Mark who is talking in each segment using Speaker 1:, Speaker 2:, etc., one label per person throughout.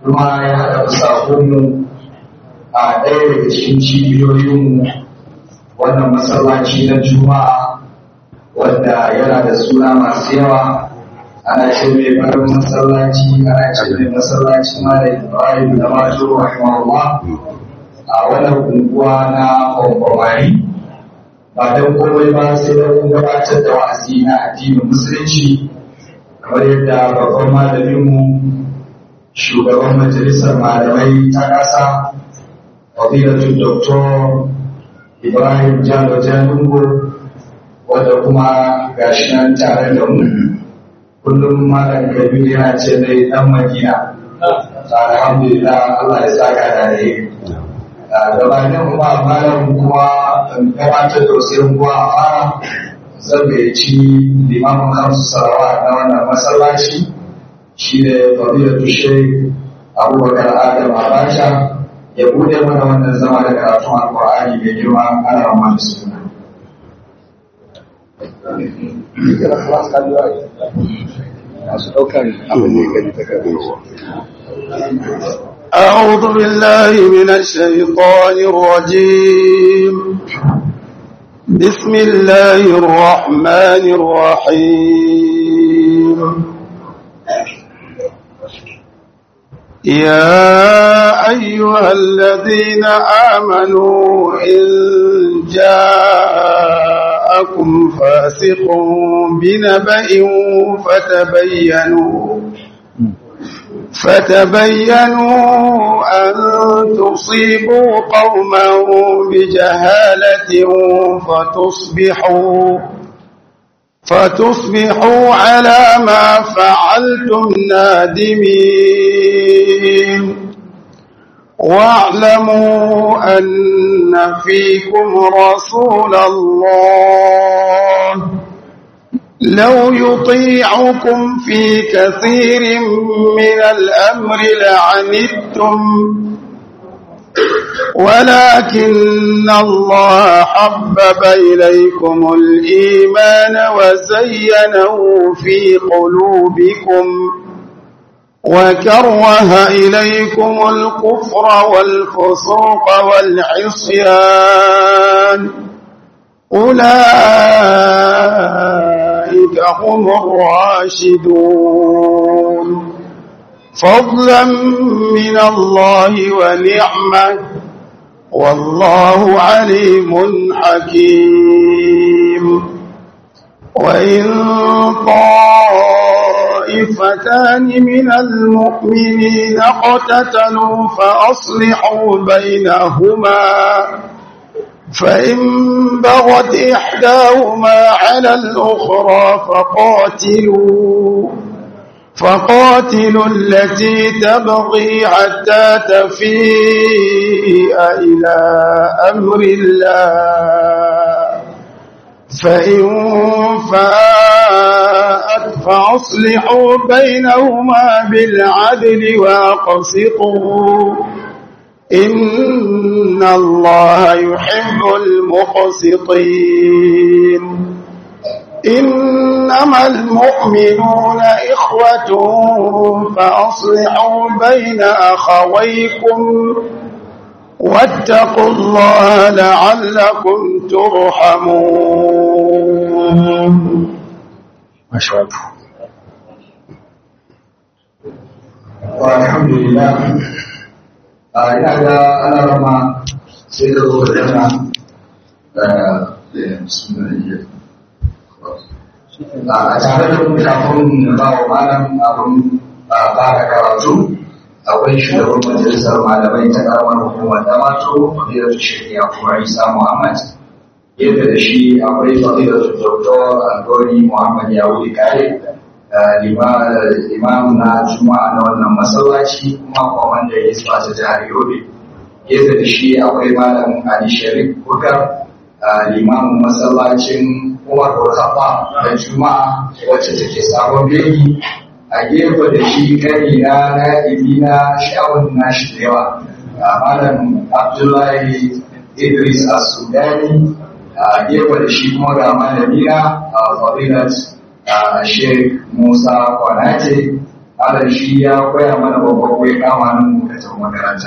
Speaker 1: kuma ya haɗa sakonmu a ɗaya daga cikin cibiyoyinmu wannan masallaci na juma'a wanda yana da suna masu yawa ana ce mai farin masallaci ana ce mai masallaci mara ibrahim da mato rahimahullah a wannan unguwa na kwamfamari ba don komai ba sai da kun gabatar da wa'azi na addinin musulunci kamar yadda babban malaminmu shugaban majalisar malamai ta ƙasa fadilatul doktor ibrahim jalo jalingo wanda kuma gashi nan tare da mu kullum malam kabiru yana ce dai dan madina alhamdulillah allah ya saka da ne gabanin kuma malam kuma gabatar da wasu yankuwa a fara zan gayyaci limamin hamsu sarawa na wannan masallaci shi ne fadilatu sheikh abubakar adam abacha ya bude mana wannan zama da karatun alkur'ani mai girma ana ramar da suna
Speaker 2: أعوذ بالله من الشيطان الرجيم بسم الله الرحمن الرحيم يا أيها الذين آمنوا إن جاءكم فاسق بنبأ فتبينوا فتبينوا أن تصيبوا قوما بجهالة فتصبحوا فتصبحوا على ما فعلتم نادمين واعلموا أن فيكم رسول الله لو يطيعكم في كثير من الأمر لعنتم ولكن الله حبب إليكم الإيمان وزينه في قلوبكم وكره إليكم الكفر والفسوق والعصيان أولئك هم الراشدون فضلا من الله ونعمة والله عليم حكيم وإن طائفتان من المؤمنين اقتتلوا فأصلحوا بينهما فإن بغت إحداهما على الأخرى فقاتلوا فقاتلوا التي تبغي حتى تفيء إلى أمر الله فإن فاءت فأصلحوا بينهما بالعدل وأقسطوا إن الله يحب المقسطين إنما المؤمنون إخوة فأصلحوا بين أخويكم واتقوا الله لعلكم ترحمون
Speaker 1: ما شاء الله والحمد لله ina ga ana rama sai da zo da yana a tare da mu kafin ba wa malam abin fara karatu akwai shugaban majalisar malamai ta karamar hukumar damato fadilatu shari'a kuma isa muhammad yadda da shi akwai fadilatu doktor algori muhammad yawuri kare imam na juma'a na wannan masallaci kuma kwamanda ya isa ta jihar yobe yadda da shi akwai malam ali sharif bukar limamin masallacin umar burhaba na juma'a wacce take sabon beki a gefe da shi kari na na na sha'awun nashi da yawa malam abdullahi idris as-sudani a gefe da shi kuma ga malamina a fadilat Sheikh Musa Kwanate malam shi ya koya mana babban koyi kama nan lokacin makaranta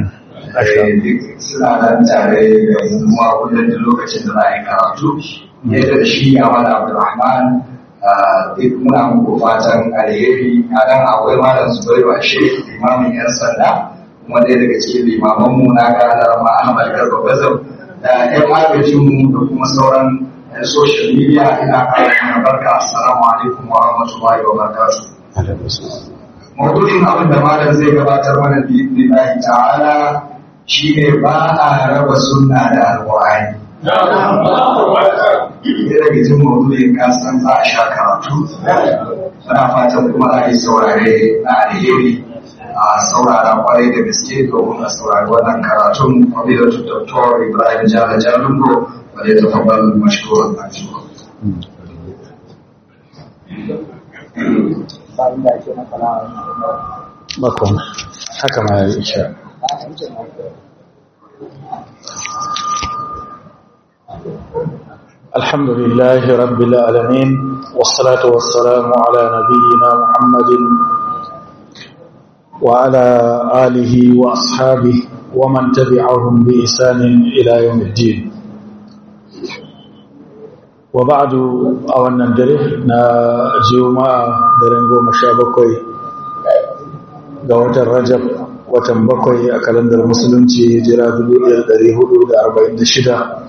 Speaker 1: suna nan tare da kuma kullum da lokacin da za a yi karatu yadda da shi ya mana abdulrahman duk muna muku fatan alheri a nan akwai malam zubairu a shi limamin yan sanda kuma ɗaya daga cikin limamanmu na ganar ma ahmad garba bazam da yan agajinmu da kuma sauran yan social media ina kawo mana barka assalamu alaikum wa rahmatullahi wa barakatuh maudu'in abin da malam zai gabatar mana billahi ta'ala shine ba a raba sunna da alqur'ani Ɗaya daga cikin maudu'in kasan za a sha karatu muna fatan kuma za a yi saurare na alheri a saurara kwarai da gaske domin a saurari wannan karatun fadilatu Dr. Ibrahim Jala Jalungo wanda ya tafabbal mashkuran ajiyar.
Speaker 3: bakon haka ma ya isha الحمد لله رب العالمين والصلاة والسلام على نبينا محمد وعلى آله وأصحابه ومن تبعهم بإحسان إلى يوم الدين وبعد أولا ندري نا جيوما درنغو مشابكوي قوة الرجب watan bakwai a kalandar musulunci jira 1446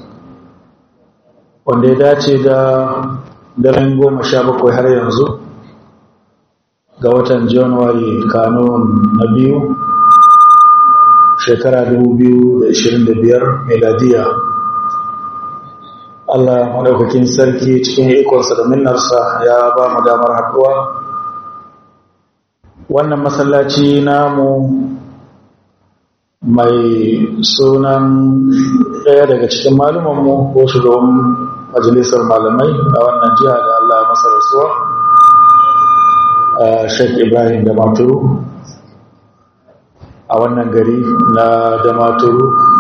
Speaker 3: wanda ya dace da daren goma sha bakwai har yanzu ga watan januwari kanun na biyu shekara 2025 meladiya Allah maɗaukakin sarki cikin ikonsa da minnarsa ya ba mu damar haɗuwa wannan masallaci namu mai sunan ɗaya daga cikin malumanmu ko shugaban majalisar malamai a wannan jiha da Allah masa rasuwa a Sheikh Ibrahim da Maturu a wannan gari na da Maturu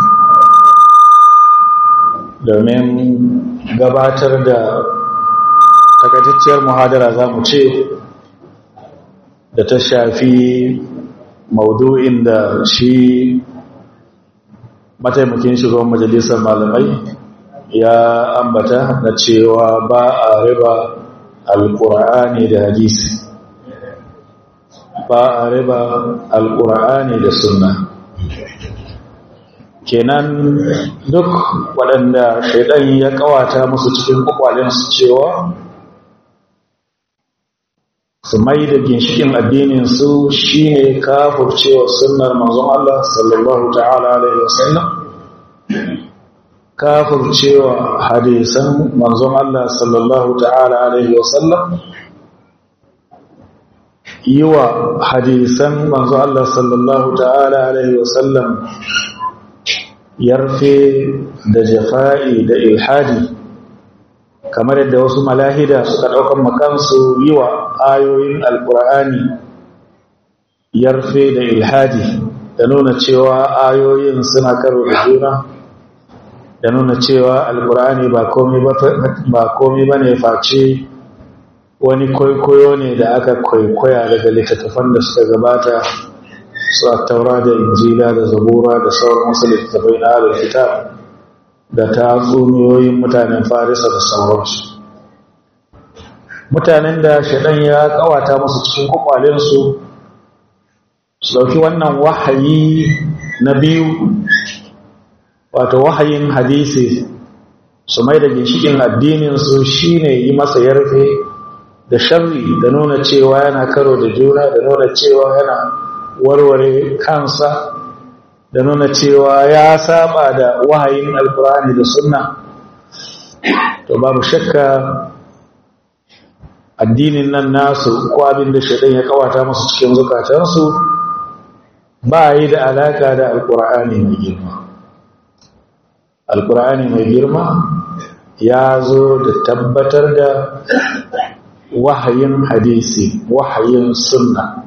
Speaker 3: domin gabatar da takaitacciyar muhadara za mu ce da ta shafi maudu'in da shi mataimakin shugaban majalisar malamai ya ambata na cewa ba a riba alƙur'ani da hadisi ba a riba alƙur'ani da sunna kenan duk waɗanda shaidan ya ƙawata musu cikin ƙwaƙwalensu cewa su mai da ginshikin addininsu shi ne kafurcewa sunnar manzon Allah sallallahu ta'ala alaihi wasallam kafurcewa hadisan manzon Allah sallallahu ta'ala alaihi wasallam yi wa hadisan manzon Allah sallallahu ta'ala alaihi wasallam yarfe da jafa'i da ilhadi kamar yadda wasu malahida suka ɗaukan makansu yi wa ayoyin alƙur'ani yarfe da ilhadi da nuna cewa ayoyin suna karo da juna da nuna cewa alƙur'ani ba komi ba ne face wani kwaikwayo ne da aka kwaikwaya daga littattafan da suka gabata su a taura da injila da zabura da sauran wasu littattafai na halar kitab da ta tsumiyoyin mutanen farisa da sauransu mutanen da shaɗan ya ƙawata musu cikin kwakwalensu su ɗauki wannan wahayi na biyu wato wahayin hadisi su mai da ginshikin addininsu shi ne yi masa yarfe da sharri da nuna cewa yana karo da juna da nuna cewa yana warware kansa da nuna cewa ya saba da wahayin alkurani da sunna to babu shakka addinin nan nasu ko abin da shaidan ya kawata musu cikin zukatansu ba yi da alaka da alkur'ani mai girma alkur'ani mai girma ya zo da tabbatar da wahayin hadisi wahayin sunna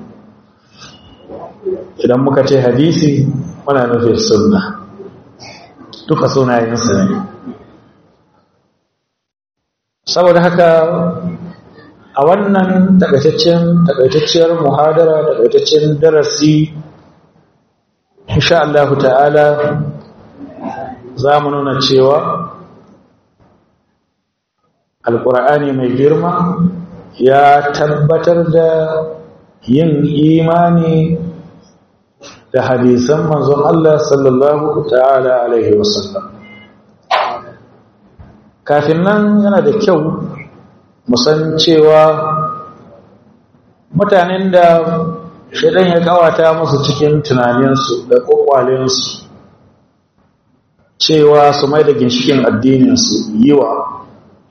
Speaker 3: idan muka ce hadisi muna nufin sunna duka sunayensa ne saboda haka a wannan takaitaccen takaitacciyar muhadara takaitaccen darasi insha Allah ta'ala za mu nuna cewa alkur'ani mai girma ya tabbatar da yin imani da hadisan manzon Allah sallallahu ta'ala alaihi wasallam kafin nan yana da kyau musan cewa mutanen da shaidan ya kawata musu cikin tunaninsu da kwakwalensu cewa su mai da ginshikin addininsu yi wa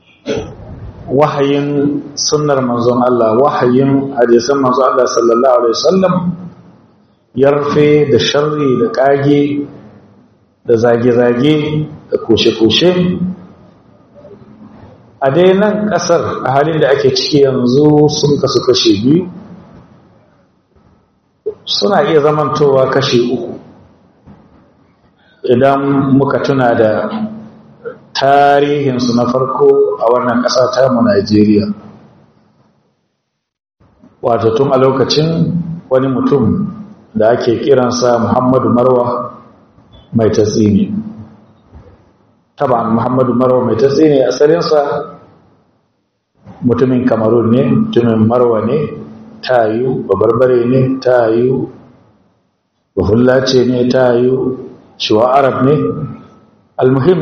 Speaker 3: wahayin sunnar manzon Allah wahayin hadisan manzon Allah sallallahu alaihi wasallam yarfe da sharri da kage da zage-zage da kushe-kushe a dai nan kasar a halin da ake ciki yanzu sun kasu kashe biyu suna iya zamantowa kashe uku idan muka tuna da tarihinsu na farko a wannan ƙasa ta mu Najeriya wato tun a lokacin wani mutum da ake kiransa Muhammadu Marwa mai tatsini taban Muhammadu Marwa mai tatsini asalinsa mutumin Kamarun ne mutumin Marwa ne tayu babarbare ne tayu bafullace ne tayu shiwa Arab ne almuhim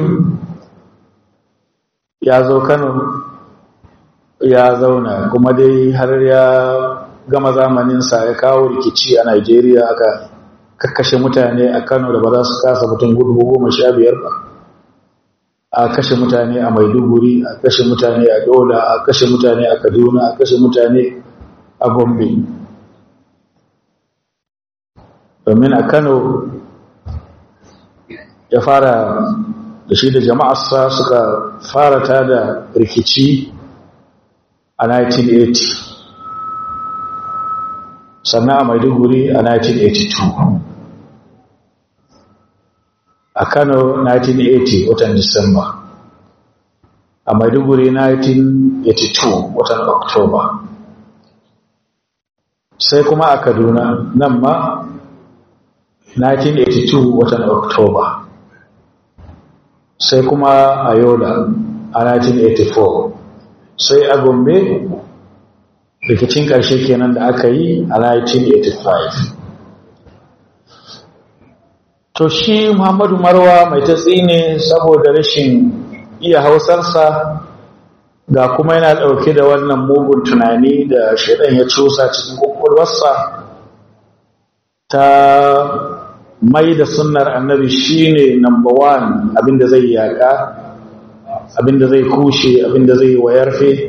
Speaker 3: ya zo Kano ya zauna kuma dai har ya gama zamaninsa ya kawo rikici a Najeriya aka kakkashe mutane a Kano da ba za su kasa mutum gudu goma sha biyar ba a kashe mutane a Maiduguri a kashe mutane a Dola a kashe mutane a Kaduna a kashe mutane a Gombe domin a Kano ya fara da shi da jama'arsa suka fara tada rikici a 1980 sannan a maiduguri a 1982 a kano 1980 watan disamba a maiduguri 1982 watan oktoba sai kuma a kaduna nan ma 1982 watan oktoba sai kuma a yola a 1984 sai a gombe rikicin ƙarshe kenan da aka yi a 1985 to shi muhammadu marwa mai tatsi ne saboda rashin iya hausarsa ga kuma yana ɗauke da wannan mugun tunani da shaidan ya cusa cikin ƙwaƙwalwarsa ta mai da sunnar annabi shine number one abinda zai yaƙa abinda zai kushe abinda zai wayarfe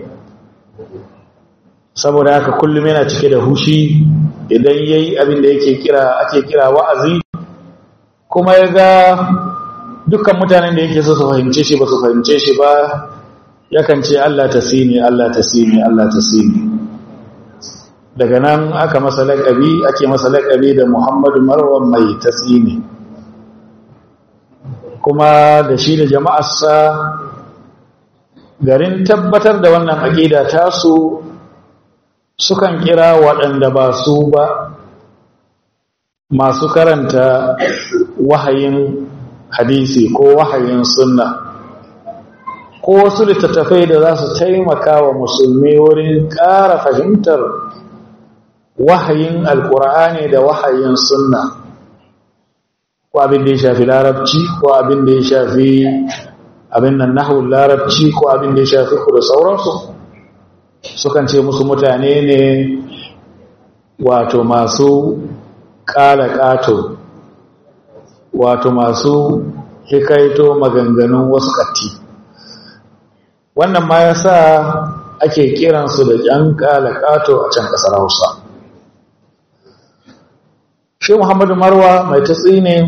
Speaker 3: saboda haka kullum yana cike da hushi idan yayi abinda yake kira ake kira wa'azi kuma ya ga dukkan mutanen da yake so su fahimce shi ba su fahimce shi ba yakan ce Allah ta sini Allah ta sini Allah ta sini daga nan aka masa laƙabi ake masa laƙabi da Muhammadu Marwan mai tasini kuma da shi da jama'arsa garin tabbatar da wannan aƙida tasu sukan kira waɗanda ba su ba masu karanta wahayin hadisi ko wahayin sunna ko wasu littattafai da za su taimaka wa musulmi wurin ƙara fahimtar wahayin alkur'ani da wahayin sunna ko abin da ya shafi larabci ko abin da ya shafi abin nan nahul larabci ko abin da ya shafi ku da sauransu sukan ce musu mutane ne wato masu ƙala ƙato wato masu hikaito maganganun wasu ƙatti wannan ma ya sa ake kiransu da ƴan ƙala ƙato a can ƙasar hausa shi muhammadu marwa mai tatsi ne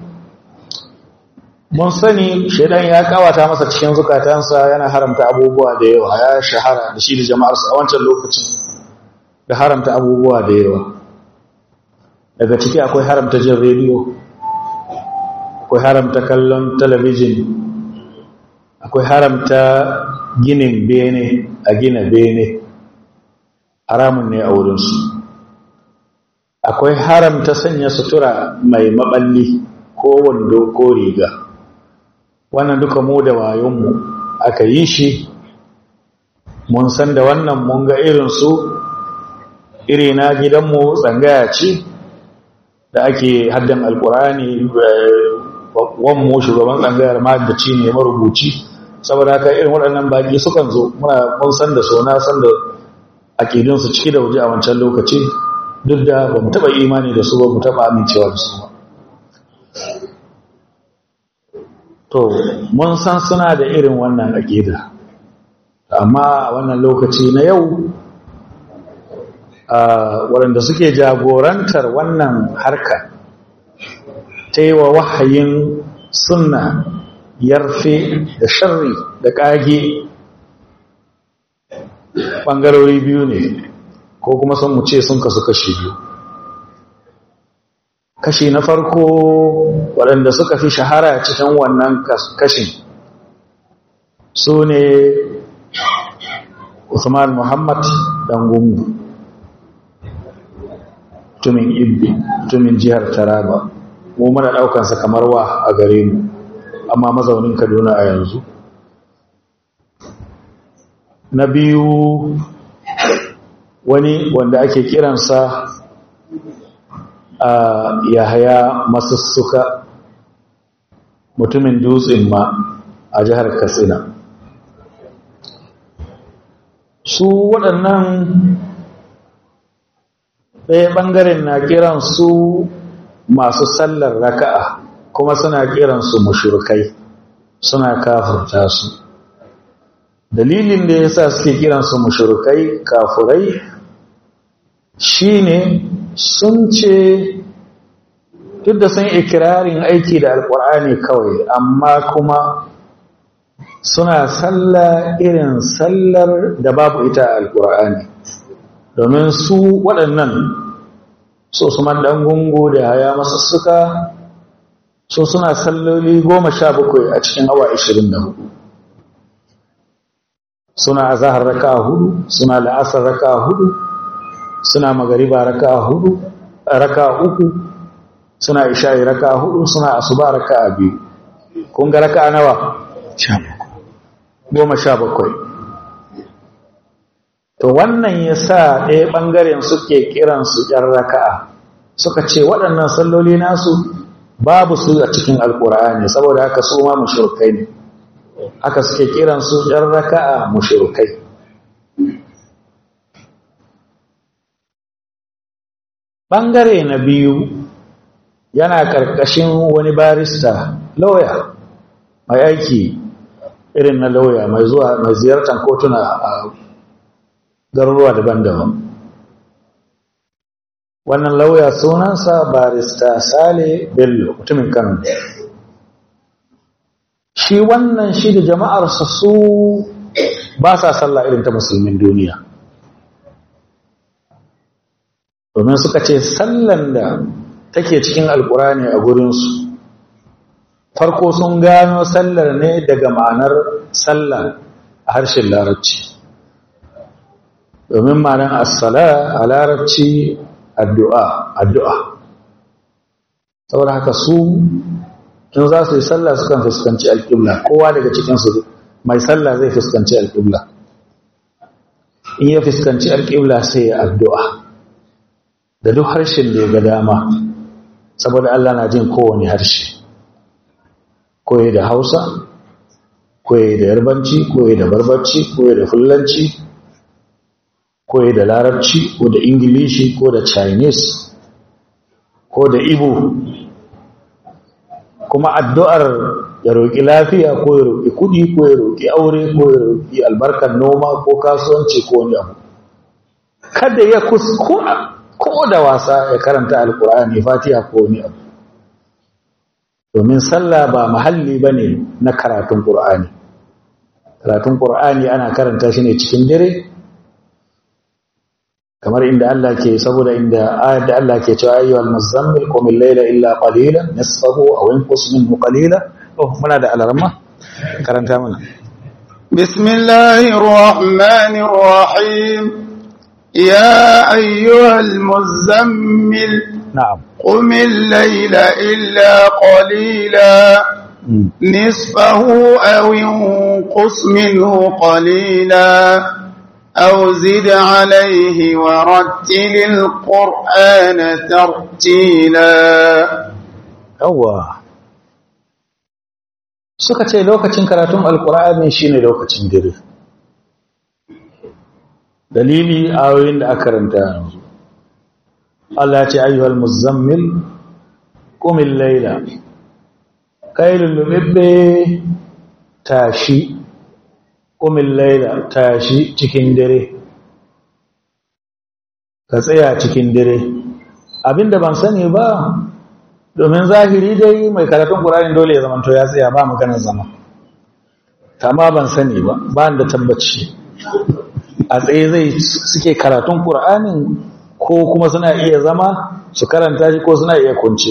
Speaker 3: mun sani shaidan ya kawata masa cikin zukatansa yana haramta abubuwa da yawa ya shahara da shi da jama'arsa a wancan lokacin da haramta abubuwa da yawa daga ciki akwai haramta jin rediyo akwai haramta kallon talabijin akwai haramta ginin bene a gina bene haramun ne a wurinsu akwai haramta sanya sutura mai maballi ko wando ko riga wannan duka mu da wayonmu aka yi shi mun san da wannan mun ga irinsu iri na gidanmu tsangaya ce da ake haddan alkurani wanmu shugaban tsangayar mahaddaci ne marubuci saboda haka irin waɗannan baƙi sukan zo muna mun san da so na san da aƙidunsu ciki da waje a wancan lokaci duk da ba mu taɓa imani da su ba mu taɓa amincewa da su ba to mun san suna da irin wannan aƙida amma a wannan lokaci na yau waɗanda suke jagorantar wannan harka ta yi wa wahayin sunna yarfe da sharri da ƙage ɓangarori biyu ne ko kuma sun mu ce sun kasu kashi biyu kashi na farko waɗanda suka fi shahara cikin wannan kashin su ne Usman Muhammad Dangungu tumin Ibbi tumin jihar Taraba mu muna ɗaukansa kamar wa a gare mu amma mazaunin Kaduna a yanzu na biyu wani wanda ake kiransa a yahaya masussuka mutumin dutsen ma a jihar katsina su waɗannan ɗaya ɓangaren na kiransu masu sallar raka'a kuma suna kiransu mushrikai suna kafurta su dalilin da ya sa suke kiransu mushrikai kafurai shine sun ce duk da sun ikirarin aiki da alkur'ani kawai amma kuma suna sallah irin sallar da babu ita alkur'ani domin su waɗannan so su man ɗan gungu da haya masussuka so suna salloli goma sha bakwai a cikin awa ashirin da hudu suna azahar raka hudu suna la'asar raka hudu suna magariba raka hudu raka uku suna isha'i raka hudu suna asuba raka biyu kun ga raka nawa goma sha bakwai to wannan ya sa ɗaya ɓangaren suke kiransu ‘yan raka'a suka ce waɗannan salloli nasu babu su a cikin alƙur'ani saboda haka su ma mushrikai ne haka suke kiransu ‘yan raka'a mushrikai ɓangare na biyu yana ƙarƙashin wani barista lauya mai aiki irin na lauya mai zuwa mai ziyartar kotuna a garuruwa daban-daban wannan lauya sunansa barista sale bello mutumin kano shi wannan shi da jama'arsa su ba sa sallah irin ta musulmin duniya domin suka ce sallan da take cikin alkurani a gurinsu farko sun gano sallar ne daga ma'anar sallah a harshen larabci domin ma'anar assala a larabci addu'a addu'a saboda haka su in za su yi sallah sukan fuskanci alƙibla kowa daga cikinsu mai sallah zai fuskanci alƙibla in ya fuskanci alƙibla sai ya addu'a da duk harshen da ya ga dama saboda Allah na jin kowane harshe koyi da hausa koyi da yarbanci koyi da barbarci koyi da fulanci koyi da larabci ko da ingilishi ko da chinese ko da ibo kuma addu'ar ya roƙi lafiya ko ya roƙi kuɗi ko ya roƙi aure ko ya roƙi albarkar noma ko kasuwanci ko wani abu kada ya kuskura ko da wasa ya karanta alkur'ani fatiha ko wani abu domin sallah ba mahalli ba ne na karatun ƙur'ani karatun ƙur'ani ana karanta shi ne cikin dare kamar inda Allah ke saboda inda ayat da Allah ke cewa ayyuhal muzammil qum al-layla illa qalilan nisfahu aw inqus minhu qalila oh muna da alarma karanta mana
Speaker 2: bismillahir rahmanir rahim يا أيها المزمل
Speaker 3: na'am
Speaker 2: قم الليل إلا قليلا نصفه أو انقص منه قليلا أو زد عليه ورتل القرآن ترتيلا
Speaker 3: yawwa suka ce lokacin karatun alkur'ani shine lokacin dare dalili ayoyin da aka karanta yanzu Allah ya ce ayyuhal muzammil qumil layla kai lullubibbe tashi qumil layla tashi cikin dare ka tsaya cikin dare abinda ban sani ba domin zahiri dai mai karatun ƙur'ani dole ya zamanto ya tsaya ba maganar zama amma ban sani ba ba da tabbaci a tsaye zai suke karatun ƙur'anin ko kuma suna iya zama su karanta shi ko suna iya kunce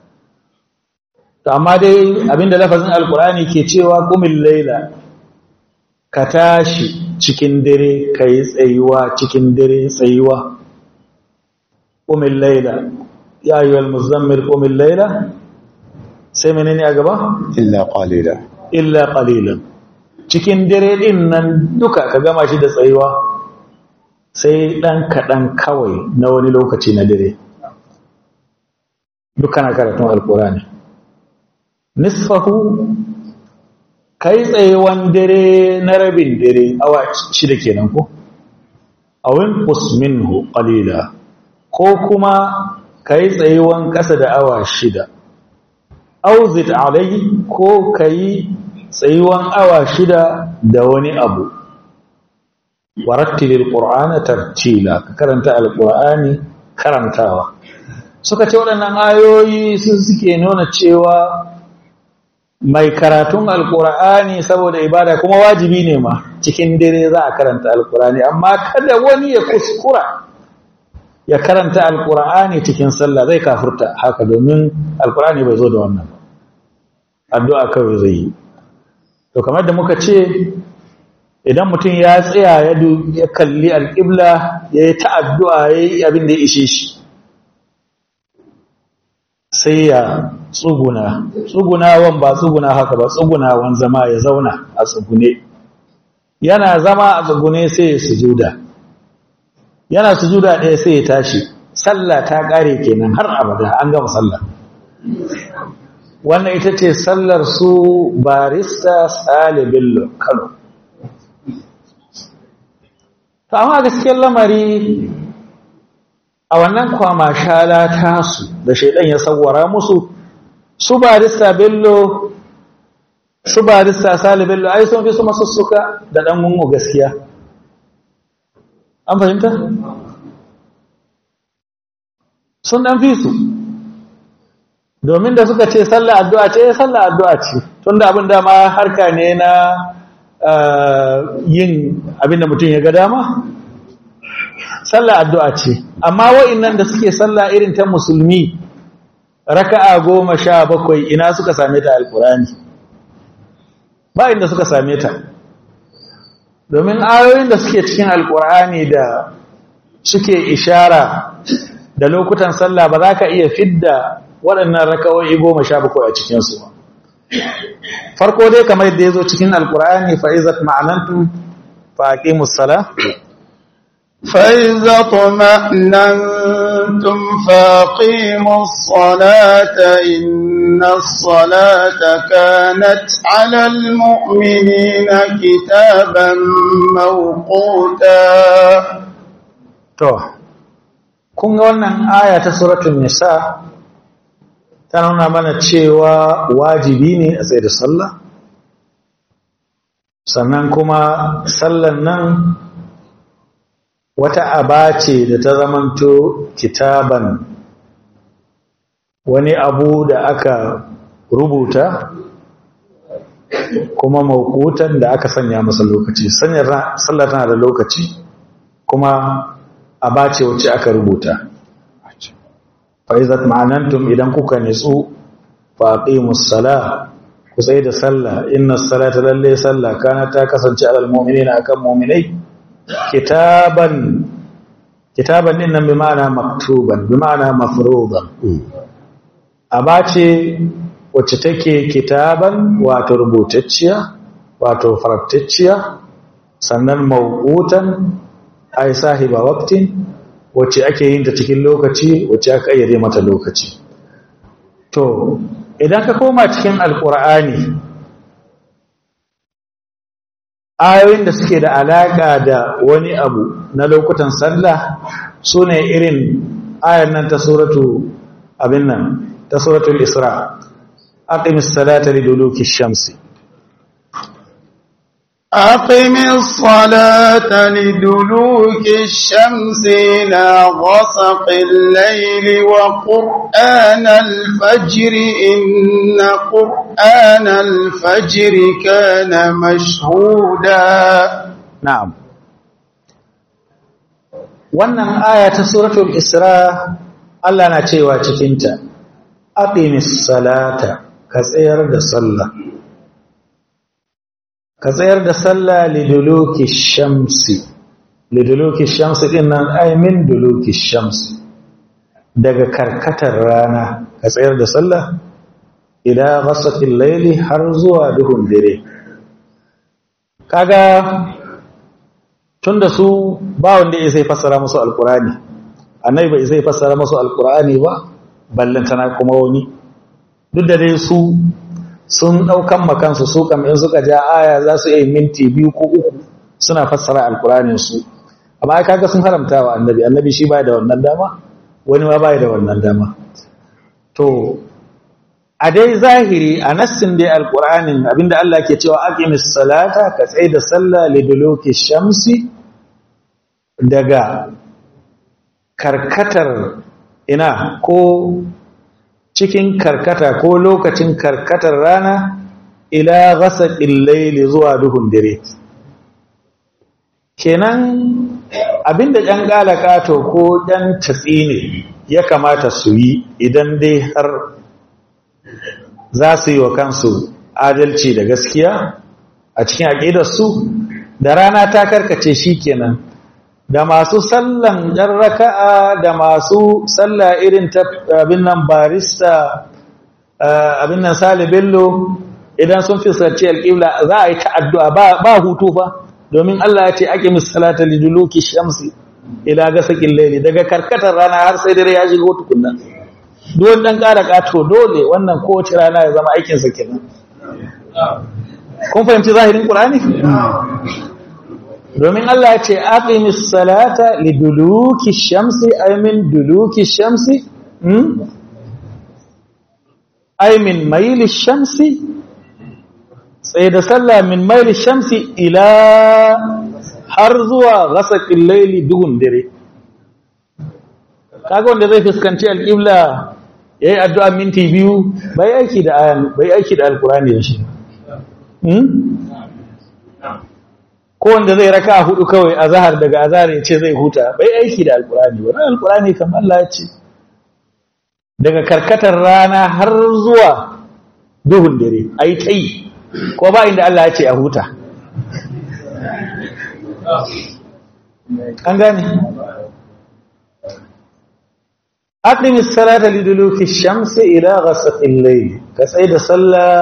Speaker 3: amma dai abinda lafazin alƙur'ani ke cewa ƙumin laila ka tashi cikin dare ka yi tsayuwa cikin dare tsayuwa ƙumin laila ya yi wal muzammil ƙumin laila sai menene a gaba?
Speaker 2: إلا قليلا
Speaker 3: illa qalilan cikin dare din nan duka ka gama shi da tsayuwa sai dan kadan kawai na wani lokaci na dare duka na karatun alkurani nisfahu kai tsayuwan dare na rabin dare awa shida kenan ko awin minhu qalila ko kuma kai tsayuwan kasa da awa shida auzit alai ko kai tsayuwan awa shida da wani abu warattilil qur'ana tartila ka karanta alqur'ani karantawa suka ce waɗannan ayoyi su suke nuna cewa mai karatun alqur'ani saboda ibada kuma wajibi ne ma cikin dare za a karanta alqur'ani amma kada wani ya kuskura ya karanta alqur'ani cikin sallah zai kafurta haka domin alqur'ani bai zo da wannan ba addu'a kawai zai yi to kamar da muka ce idan mutum ya tsaya ya kalli alƙibla ya yi ta'addu'a ya yi abin da ya ishe shi sai ya tsuguna tsugunawan ba tsuguna haka ba tsugunawan zama ya zauna a tsugune yana zama a tsugune sai ya sujuda yana sujuda ɗaya sai ya tashi sallah ta ƙare kenan har abada an gama sallah wannan ita ce sallar su barista sale bello kano ta amma gaskiyar lamari a wannan kwamashala tasu da shaidan ya sawara musu su barista bello su barista sale bello ai sun fi su masussuka da ɗan gungu gaskiya an fahimta? sun ɗan fi su domin da suka ce sallah addu'a ce sallah addu'a ce tunda abin dama harka ne na yin abin da mutum ya ga dama sallah addu'a ce amma wa'innan da suke sallah irin ta musulmi raka'a goma sha bakwai ina suka same ta alkurani ba inda suka same ta domin ayoyin da suke cikin alkurani da suke ishara da lokutan sallah ba za ka iya fidda waɗannan raka'o'i goma sha bakwai a cikinsu ba farko dai kamar yadda ya zo cikin alkur'ani fa'izat ma'anantum faƙi musala
Speaker 2: فإذا طمأننتم فاقيموا الصلاة إن الصلاة كانت على المؤمنين كتابا موقوتا
Speaker 3: to kun ga wannan aya ta suratul nisa ta nuna mana cewa wajibi ne a tsaye da sallah sannan kuma sallan nan wata aba ce da ta zamanto kitaban wani abu da aka rubuta kuma mawukutan da aka sanya masa lokaci sallar tana da lokaci kuma aba ce wacce aka rubuta fa'izat ma'anantum idan kuka nitsu faqimus sala ku tsaye da sallah inna salata lalle sallah kana ta kasance alal mu'minina akan mu'minai kitaban kitaban din nan bi ma'ana maktuban bi ma'ana mafruḍan aba ce wacce take kitaban wato rubutacciya wato farattacciya sannan mawqutan ay sahiba waqtin wacce ake yin ta cikin lokaci wacce aka ayyade mata lokaci to idan ka koma cikin alqur'ani ayoyin da suke da alaka da wani abu na lokutan sallah sune irin ayan nan ta suratu abin nan ta suratul isra aqimis salata liduluki shamsi
Speaker 2: أقم الصلاة لدلوك الشمس إلى غسق الليل وقرآن الفجر إن قرآن الفجر كان مشهودا
Speaker 3: na'am wannan aya ta suratul isra Allah na cewa cikinta aqimis salata ka tsayar da sallah ka tsayar da sallah liduluki shamsi liduluki shamsi din nan ay min duluki shamsi daga karkatar rana ka tsayar da sallah ila ghasaqil layli har zuwa duhun dare kaga tunda su ba wanda ya sai fassara musu alqurani annabi bai sai fassara musu alqurani ba ballantana kuma wani duk da dai su sun ɗaukan makansu su kam in suka ja aya za su yi minti biyu ko uku suna fassara alkuranin su amma kaga sun haramta wa annabi annabi shi bai da wannan dama wani ma bai da wannan dama to a dai zahiri a nassin dai alkuranin abinda Allah ke cewa aqimis salata ka tsaye da sallah liduluki shamsi daga karkatar ina ko cikin karkata ko lokacin karkatar rana ila ghasaqil layli zuwa duhun dare kenan abinda ɗan galakato ko ɗan tatsine ya kamata su yi idan dai har za su yi wa kansu adalci da gaskiya a cikin aƙidarsu da rana ta karkace shi kenan da masu sallan ɗan raka'a da masu salla irin ta abin nan barista abin nan sale bello idan sun fuskanci alƙibla za a yi ta addu'a ba hutu fa domin Allah ya ce ake misalata liduluki shamsi ila ga sakin laili daga karkatar rana har sai dare ya shigo tukunna duwan ɗan ƙara ƙato dole wannan kowace rana ya zama aikinsa kenan kun fahimci zahirin ƙur'ani domin Allah ya ce aqimis salata liduluki shamsi ay min duluki shamsi hmm ay min mayli shamsi sai da sallah min mayli shamsi ila har zuwa ghasaqil layli duhun dare kaga wanda zai fuskanci alqibla yayi addu'a minti biyu bai aiki da ayan bai aiki da alqur'ani da shi hmm ko wanda zai raka hudu kawai a zahar daga azhar ya ce zai huta bai aiki da alkurani ba alkurani kam Allah ya ce daga karkatar rana har zuwa duhun dare ai tai ko ba inda Allah ya ce a huta an gane aqimi as-salata liduluki ash-shamsi ila ghasaqil layl ka sai da sallah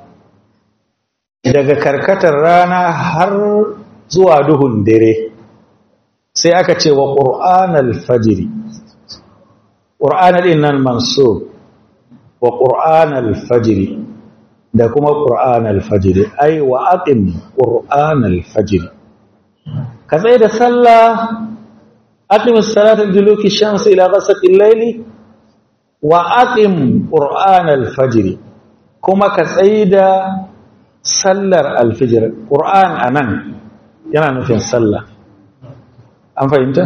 Speaker 3: daga karkatar rana har zuwa duhun dare sai aka ce wa ƙur'anal fajiri ƙur'anal innan mansub wa ƙur'anal fajiri da kuma ƙur'anal fajiri ai wa aqim ƙur'anal fajiri ka tsaye da sallah aqim as-salata liduluki shams ila ghasaqil layli wa aqim ƙur'anal fajiri kuma ka tsaye da sallar alfijir ƙur'an anan yana nufin sallah an fahimta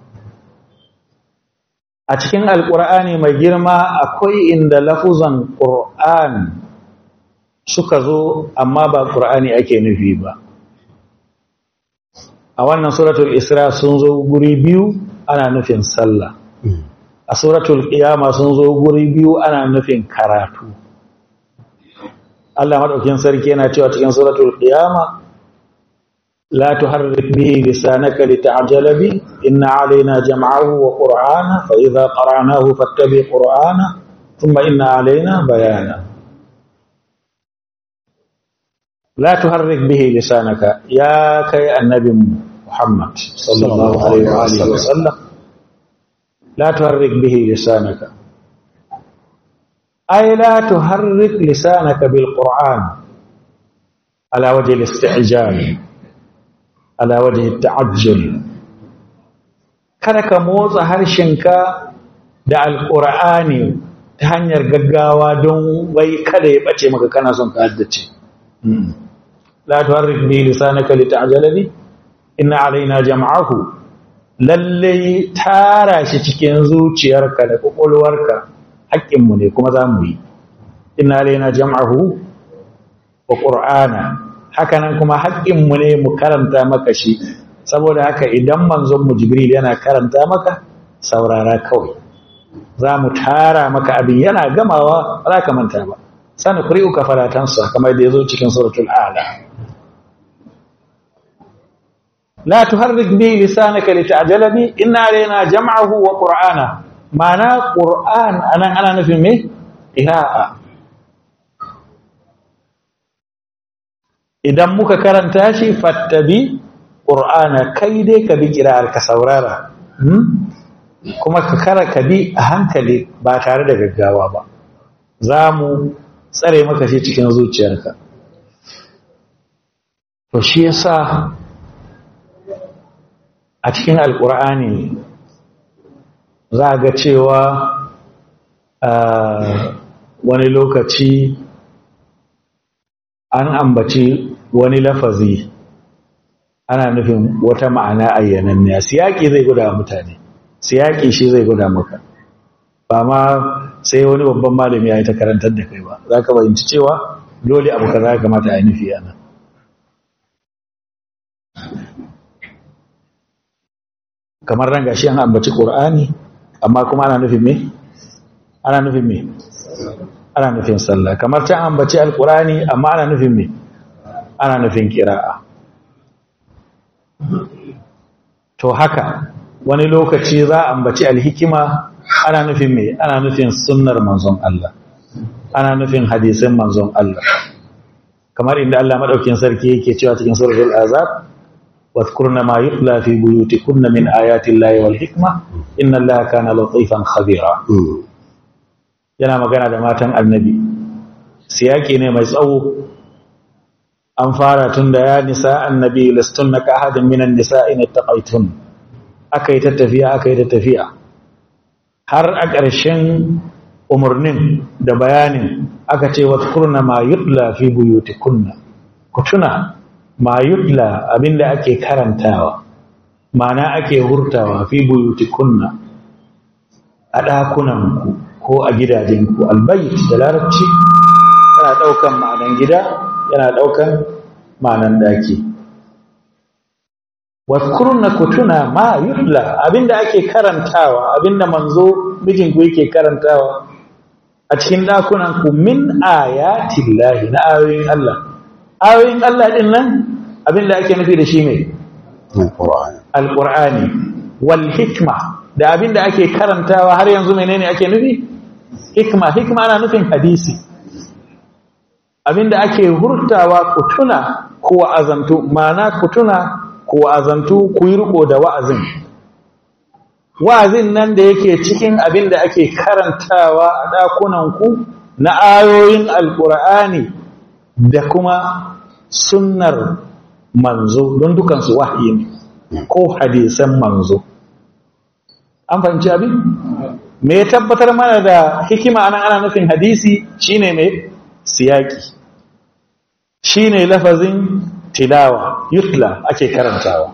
Speaker 3: a cikin alkur'ani mai girma akwai inda lafuzan qur'an suka zo amma ba qur'ani ake nufi ba a wannan suratul isra sun zo guri biyu ana nufin sallah a suratul qiyama sun zo guri biyu ana nufin karatu Allah madaukin sarki yana cewa cikin suratul qiyama لا تحرك به لسانك لتعجل به إن علينا جمعه وقرآنه فإذا قرعناه فاتبع قرآنه ثم إن علينا بيانه لا تحرك به لسانك يا كي النبي محمد صلى الله عليه وآله وسلم لا تحرك به لسانك أي لا تحرك لسانك بالقرآن على وجه الاستعجال على وجه التعجل kada ka motsa harshenka da alƙur'ani ta hanyar gaggawa don wai kada ya ɓace maka kana son ka haddace la tuharrik bi lisanaka lita'jala bi inna alaina jam'ahu lalle tara shi cikin zuciyarka da kokolwarka haƙƙin mu ne kuma zamu yi inna alaina jam'ahu wa qur'ana hakanan kuma haƙƙin mu ne mu karanta maka shi saboda haka idan manzon mu jibril yana karanta maka saurara kawai zamu tara maka abin yana gamawa ba za ka manta ba sani ƙuri'uka faratansa kamar da ya zo cikin suratul ala la tuharrik bi lisanaka lita'jala bi inna alaina jam'ahu wa qur'ana ma'ana qur'an anan ana nufin me qira'a idan muka karanta shi fattabi qur'ana kai dai ka bi qira'ar ka saurara kuma ka kara ka bi a hankali ba tare da gaggawa ba za mu tsare maka shi cikin zuciyarka to shi yasa a cikin alkur'ani za ga cewa wani lokaci an ambaci wani lafazi ana nufin wata ma'ana ayyananniya siyaki zai guda mutane siyaki shi zai guda maka ba ma sai wani babban malami ya yi ta karantar da kai ba za ka bayyanci cewa dole abu ka za ka kamata a yi nufi yana kamar ran gashi an ambaci ƙur'ani amma kuma ana nufin me ana nufin me ana nufin sallah kamar can ambaci alƙur'ani amma ana nufin me ana nufin kira'a to haka wani lokaci za a ambaci alhikima ana nufin me ana nufin sunnar manzon Allah ana nufin hadisin manzon Allah kamar inda Allah madaukin sarki yake cewa cikin suratul azab wadhkurna ma yutla fi buyutikunna min ayati llahi wal hikma inna allaha kana latifan khabira yana magana da matan annabi siyaki ne mai tsawo an fara tun da ya nisa annabi lastunna ka ahadin minan nisa'i ittaqaytun akai ta tafiya akai ta tafiya har a ƙarshen umarnin da bayanin aka ce wadhkurna ma yutla fi buyutikunna ku tuna ma yutla abinda ake karantawa mana ake hurtawa fi buyutikunna a ɗakunanku ko a gidajenku albayit da larabci yana ɗaukan ma'anan gida yana ɗaukan ma'anan ɗaki wadkurna ku tuna ma yutla abinda ake karantawa abinda manzo mijinku yake karantawa a cikin ɗakunanku min ayatillahi na ayoyin Allah ayoyin Allah ɗin nan abinda ake nufi da shi mai alƙur'ani wal hikma da abinda ake karantawa har yanzu menene ake nufi hikma hikma ana nufin hadisi abinda ake hurtawa ku tuna ku wa'azantu ma'ana ku tuna ku wa'azantu ku yi riko da wa'azin wa'azin nan da yake cikin abinda ake karantawa a ɗakunanku na ayoyin alƙur'ani da kuma sunnar manzo don dukansu wahayi ne ko hadisan manzo an fahimci abin me ya tabbatar mana da hikima anan ana nufin hadisi shine mai siyaki shine lafazin tilawa yutla ake karantawa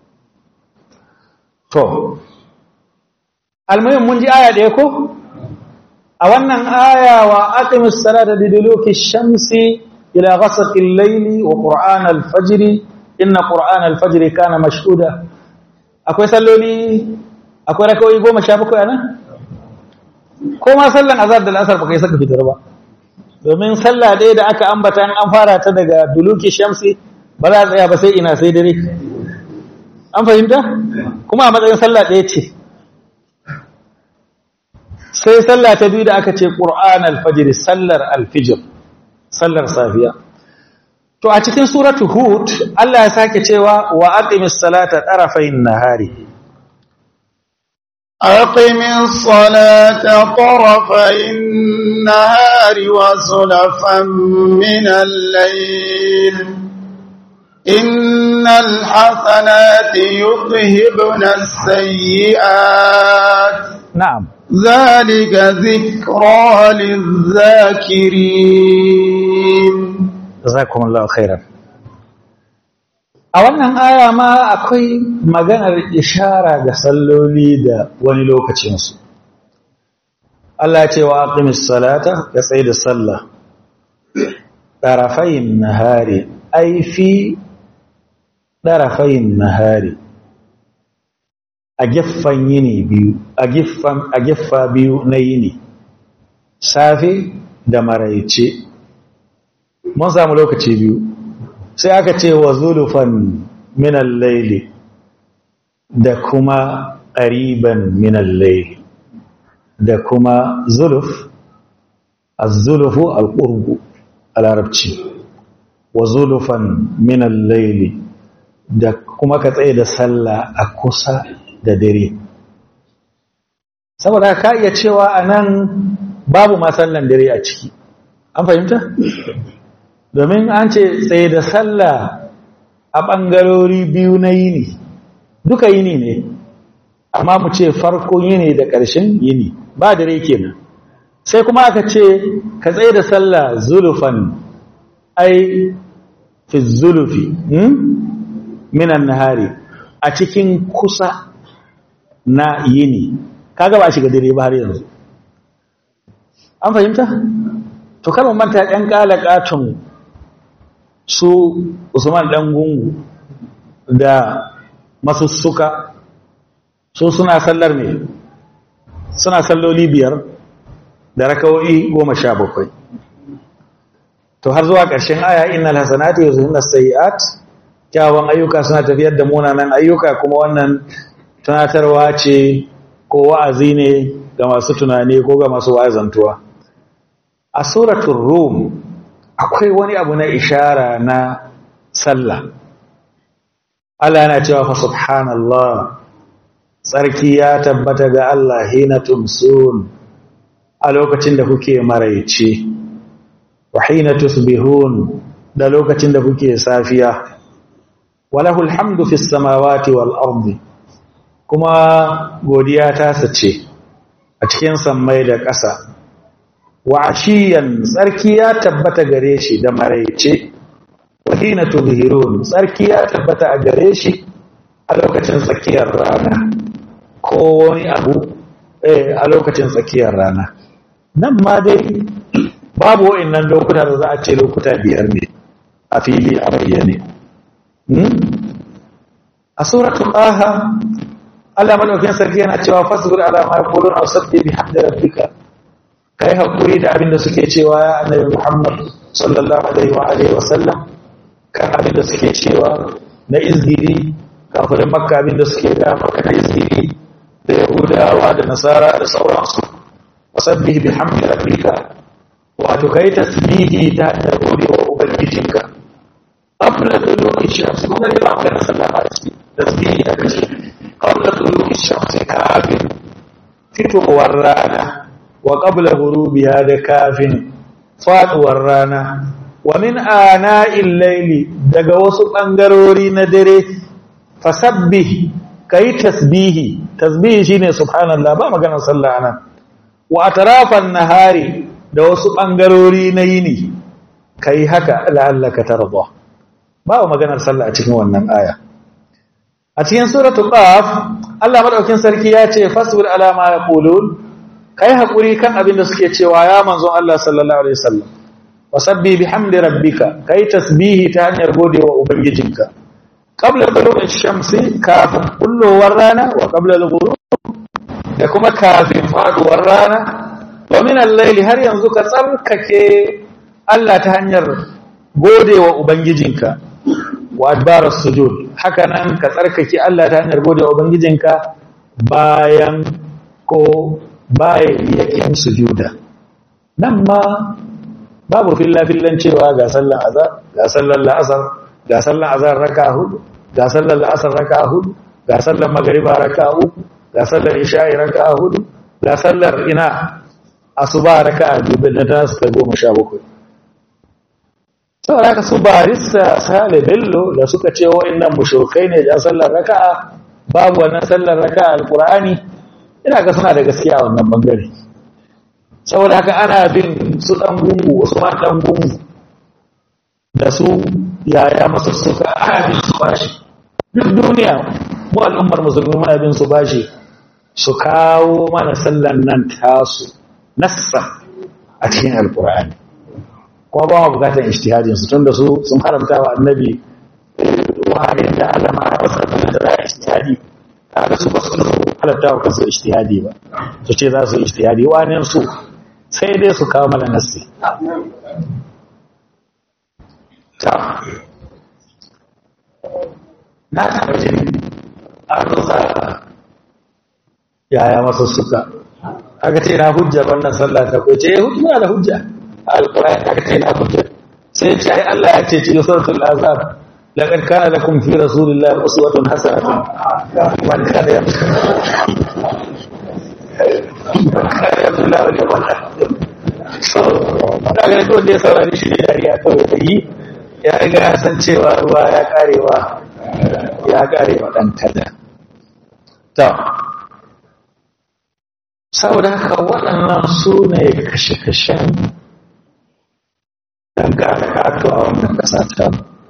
Speaker 3: to almuhim mun ji aya da ko a wannan aya wa aqimus salata liduluki shamsi ila ghasaqil layli wa qur'an al-fajr inna qur'an al-fajr kana mashhuda akwai salloli akwai rakawoyi goma sha bakwai anan ko ma sallan azhar da al'asar baka yi saka fitar ba domin sallah ɗaya da aka ambata an fara ta daga duluki shamsi ba za a tsaya ba sai ina sai dare an fahimta kuma a matsayin sallah ɗaya ce sai sallah ta biyu da aka ce ƙur'an alfajir sallar alfijir sallar safiya to a cikin suratu hud Allah ya sake cewa wa aqimis salata tarafayn nahari
Speaker 2: أقم الصلاة طرفي النهار وزلفا من الليل إن الحسنات يذهبن السيئات
Speaker 3: na'am
Speaker 2: ذلك ذكرى للذاكرين
Speaker 3: jazakumullahu khairan a wannan aya ma akwai maganar ishara ga salloli da wani lokacinsu Allah ce wa aqimis salata ka tsaye da sallah ɗarafayin nahari ai fi ɗarafayin nahari a gefen yini biyu a gefen a geffa biyu na yini safe da maraice mun samu lokaci biyu sai aka ce wa zulufan minal laili da kuma ƙariban minal laili da kuma zuluf az-zulufu al-qurbu a larabci wa zulufan minal laili da kuma ka tsaye da sallah a kusa da dare saboda ka iya cewa anan babu ma sallan dare a ciki an fahimta domin an ce tsaye da sallah a ɓangarori biyu na yini duka yini ne amma mu ce farkon yini da ƙarshen yini ba dare kenan sai kuma aka ce ka tsaye da sallah zulufan ai fi zulufi minan nahari a cikin kusa na yini kaga ba shiga dare ba har yanzu an fahimta to kalmar manta ɗan ƙalaƙatun su usman ɗan gungu da masussuka su suna sallar ne suna salloli biyar da rakawo'i goma sha bakwai to har zuwa ƙarshen aya innal hasanati yuzhibna sayiat kyawun ayyuka suna tafiyar da munanan ayyuka kuma wannan tunatarwa ce ko wa'azi ne ga masu tunani ko ga masu wa'azantuwa a suratul rum akwai wani abu na ishara na sallah Allah yana cewa fa subhanallah tsarki ya tabbata ga Allah hina tumsun a lokacin da kuke maraice wa hina tusbihun da lokacin da kuke safiya walahul hamdu fis samawati wal ardi kuma godiya ta sace a cikin sammai da ƙasa wa ashiyan tsarki ya tabbata gare shi da maraice wa hina tuzhirun tsarki ya tabbata a gare shi a lokacin tsakiyar rana ko wani abu eh a lokacin tsakiyar rana nan ma dai babu wa'annan lokuta da za a ce lokuta biyar ne a fili a bayyane a suratul aha Allah madaukakin sarki yana cewa fasbir ala ma yaqulun aw sabbi bihamdi rabbika kai hakuri da abinda suke cewa ya annabi Muhammad sallallahu alaihi wa alihi wa sallam kan abinda suke cewa na izgiri kafirin makka abinda suke da maka na izgiri da yahudawa da nasara da sauransu wasabbih bihamdi rabbika wato kai tasbihi ta hanyar godewa ubangijinka qabla tulu'i shams kuma da ba ka sallama ciki tasbihi da kace qabla tulu'i shams kafin fitowar rana wa qabla ghurubiha da kafin faduwar rana wa min ana'il layli daga wasu bangarori na dare fasabbih kai tasbihi tasbihi shine subhanallah ba maganar sallah anan wa atrafan nahari da wasu bangarori na yini kai haka la'allaka tarda ba maganar sallah a cikin wannan aya a cikin suratul qaf Allah madaukin sarki ya ce fasbir ala ma yaqulun kai hakuri kan abin da suke cewa ya manzon Allah sallallahu alaihi wasallam wasabbi bihamdi rabbika kai tasbihi ta hanyar godewa ubangijinka qabla tulu'i shamsi kafin kullowar rana wa qabla al-ghurub da kuma kafin faduwar rana wa min al-layli har yanzu ka tsarkake Allah ta hanyar godewa ubangijinka wa adbaras sujud haka nan ka tsarkake Allah ta hanyar gode wa ubangijinka bayan ko bayan yakin sujuda nan ma babu filla fillan cewa ga sallar azhar ga sallar la'asar ga sallar azhar raka'a hudu ga sallar la'asar raka'a hudu ga sallar magriba raka'a uku ga sallar isha'i raka'a hudu ga sallar ina asuba raka'a biyu da ta suka goma sha bakwai saboda haka su barista sale bello da suka ce wa'annan mushrikai ne da sallar raka'a babu wannan sallar raka'a alqur'ani ina ga suna da gaskiya a wannan bangare saboda haka ana bin su dan gungu wasu ma dan gungu da su yaya masu suka ana bin su bashi duk duniya mu al'ummar musulmi muna bin su bashi su kawo mana sallan nan tasu nassa a cikin alqur'ani kuma ba mu bukatar ijtihadin su tunda su sun haramta wa annabi wahayin da Allah ma ya wasa da da ijtihadi kaga su ba su halatta wa kansu ijtihadi ba su ce za su ijtihadi wani su sai dai su kawo mana nassi ta na taɓa jin an rusa yaya masu suka aka ce na hujja wannan sallah ta ko ce hujja da hujja alƙur'ani aka ce na hujja sai ce ai Allah ya ce cikin suratul azab laqad kana lakum fi rasulillahi uswatun hasanatun man kana yarju man kana yarju Allah wal yawmal akhir so daga da wanda ya saurari shi da dariya kawai da yi ya riga ya san cewa ruwa ya karewa ya karewa dan kada to saboda haka waɗannan su ne kashe-kashen dangane kato a wannan ƙasa ta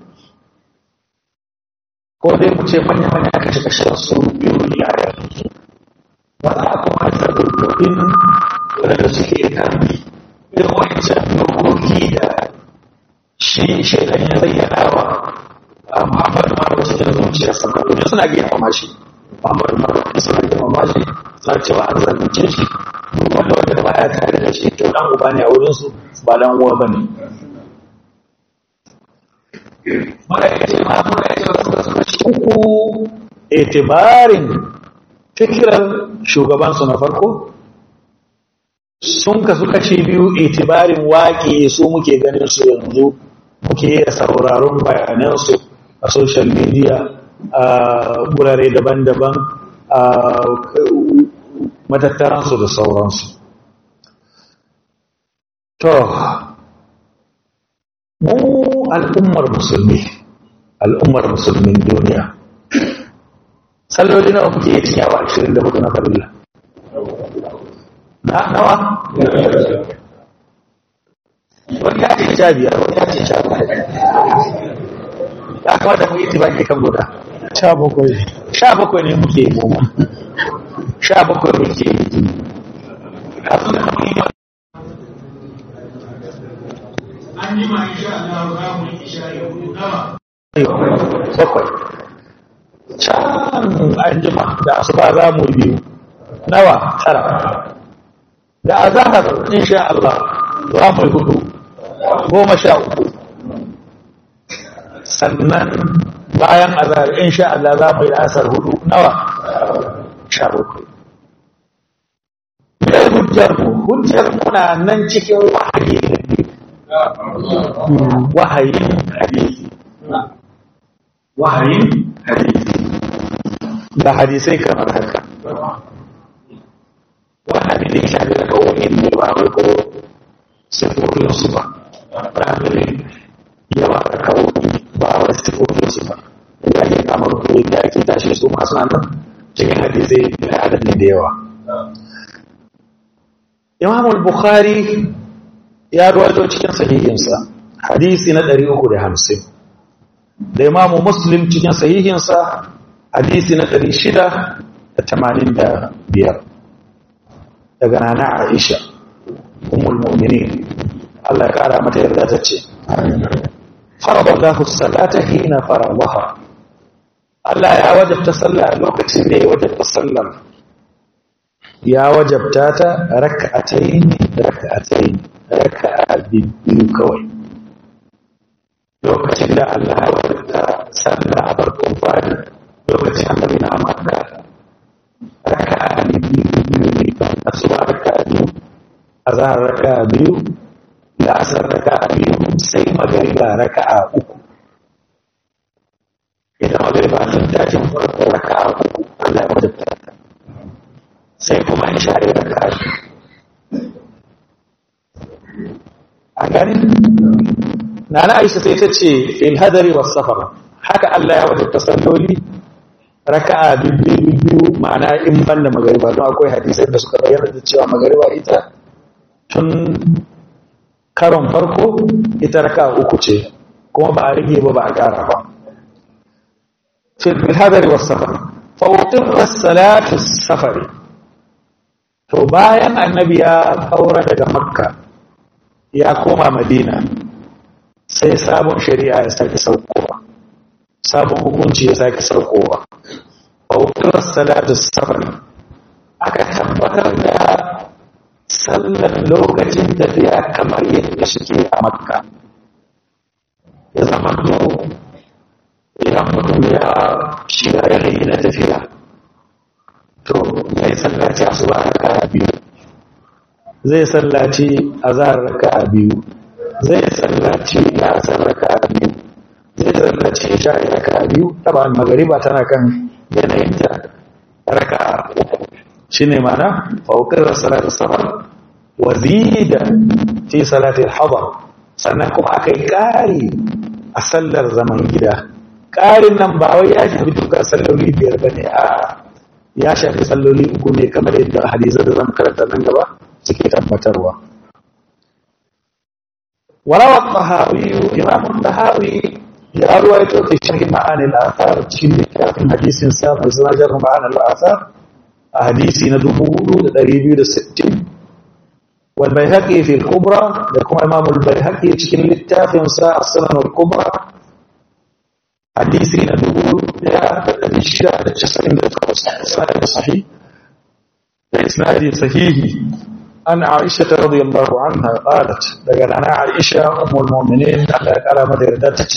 Speaker 3: ko dai mu ce manya-manya kashe-kashen su biyu ne a yanzu wanda kuma da dokokin wadanda suke kan irin wancan dokoki da shi shaidan ya bayyana wa a muhammadu mara cikin zuciya sannan domin suna girmama shi muhammadu mara suna girmama shi suna cewa an zalunce shi wanda wanda da baya tare da shi to dan uba ne a wurinsu ba dan uwa ba ne uku itibarin fikirar shugabansu na farko sun kasu kashi biyu itibarin waƙe su muke ganin su yanzu muke sauraron bayanansu a social media a gurare daban-daban a matattaransu da sauransu to mu al'ummar musulmi al'ummar musulmin duniya salloli nawa kuke yi cikin awa ashirin da hudu na farilla na nawa wani ya ce sha biyar wani ya ce sha bakwai ya kamata mu yi tibaki kan guda
Speaker 2: sha bakwai
Speaker 3: sha bakwai ne muke yi mu sha bakwai muke yi kafin da mu yi
Speaker 4: an yi ma insha Allah za mu yi isha ya hudu nawa
Speaker 3: bakwai can an jima da asuba za mu biyu nawa tara da azahar insha Allah za mu hudu goma sha uku sannan bayan azahar insha Allah za mu yi asar hudu nawa sha uku mai hujjar mu hujjar muna nan cikin wahayi wahayin hadisi wahayin hadisi da hadisai kamar haka wahayi ne shafi daga wani ne ba wai ko sifofin su ba ramin yawa da kawo ba wai sifofin su ba da ake kamar kuri da ake tashi su masu nan cikin hadisai da adadin da yawa imam al-bukhari ya ruwaito cikin sahihinsa hadisi na 350 da imamu muslim cikin sahihinsa hadisi na 685 daga nana aisha umul mu'minin Allah ya kara mata yarda ta ce faradallahu salata hina faradaha Allah ya wajabta sallah lokacin da ya wajabta sallar ya wajabta ta raka'atayn raka'atayn raka'a biyu kawai lokacin da Allah ya wadata sallah a farkon fadi lokacin annabi na makka raka biyu biyu ne kan asuba raka biyu azhar raka biyu da asar raka biyu sai magariba raka uku idan magariba sun tashin farko raka uku Allah ya wadata sai kuma isha ya raka a gani na na aisha sai ta ce fil hadari was safar haka Allah ya wadata salloli raka'a biyu biyu ma'ana in ban da magariba don akwai hadisai da suka bayyana da cewa magariba ita tun karon farko ita raka'a uku ce kuma ba a rage ba ba a ƙara ba fil hadari was safar fa uqirra salatu safari to bayan annabi ya kaura daga makka ya koma madina sai sabon shari'a ya sake saukowa sabon hukunci ya sake saukowa bautar salatu safari aka tabbatar da sallar lokacin tafiya kamar yadda suke a makka ya zama to idan mutum ya shiga yanayi na tafiya to ya yi sallaci a suba raka biyu zai sallaci a zahar raka biyu zai sallaci ya raka biyu zai sallaci sha raka biyu taba magariba tana kan yanayinta raka uku shi ne mana faukar salatul safar wa zida fi salatul hadar sannan kuma aka yi ƙari a sallar zaman gida ƙarin nan ba wai ya shafi duka salloli biyar ba ne a ya shafi salloli uku ne kamar yadda hadisar da zama karanta nan gaba suke tabbatarwa وروى الطهاوي إمام الطهاوي يا روايته في شرح معاني الآثار تشيل في حديث سابق سنجر معاني الآثار حديث ندبور دريبي للستين والبيهقي في الكبرى لكم إمام البيهقي تشيل للتافي ساعة السنن الكبرى حديث ندبور يا الشراء الجسد سنة صحيح الإسناد صحيح عن عائشة رضي الله عنها قالت لقد أنا عائشة أم المؤمنين على كلام دردتك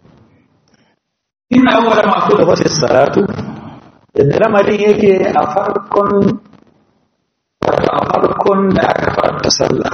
Speaker 3: إن أول ما كتبت الصلاة إن لما يجي أفرق أفرق أكبر تسلى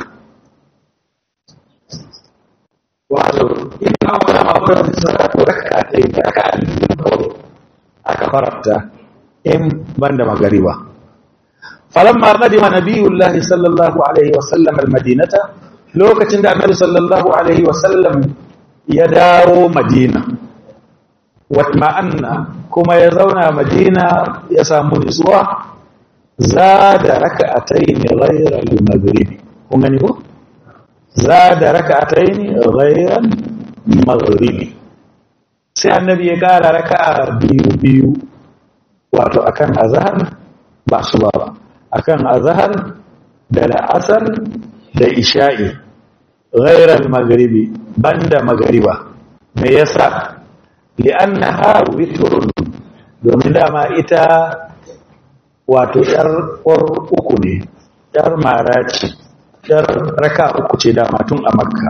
Speaker 3: wato in awala ma kuma salatu rak'atayn rak'atayn akafarta in banda magariba فلما قدم نبي الله صلى الله عليه وسلم المدينة لوكتن دا النبي صلى الله عليه وسلم يداو مدينة واطمأن كما يزونا مدينة يسامو نسوة زاد ركعتين غير المغرب هم نقول زاد ركعتين غير المغرب sai annabi ya kara raka'a biyu biyu wato akan azhar ba su ba ba akan azhar da la'asar da isha'i ghairar magharibi banda magariba me yasa li'annaha witrun domin dama ita wato yar uku ne yar maraci yar raka uku ce dama tun a makka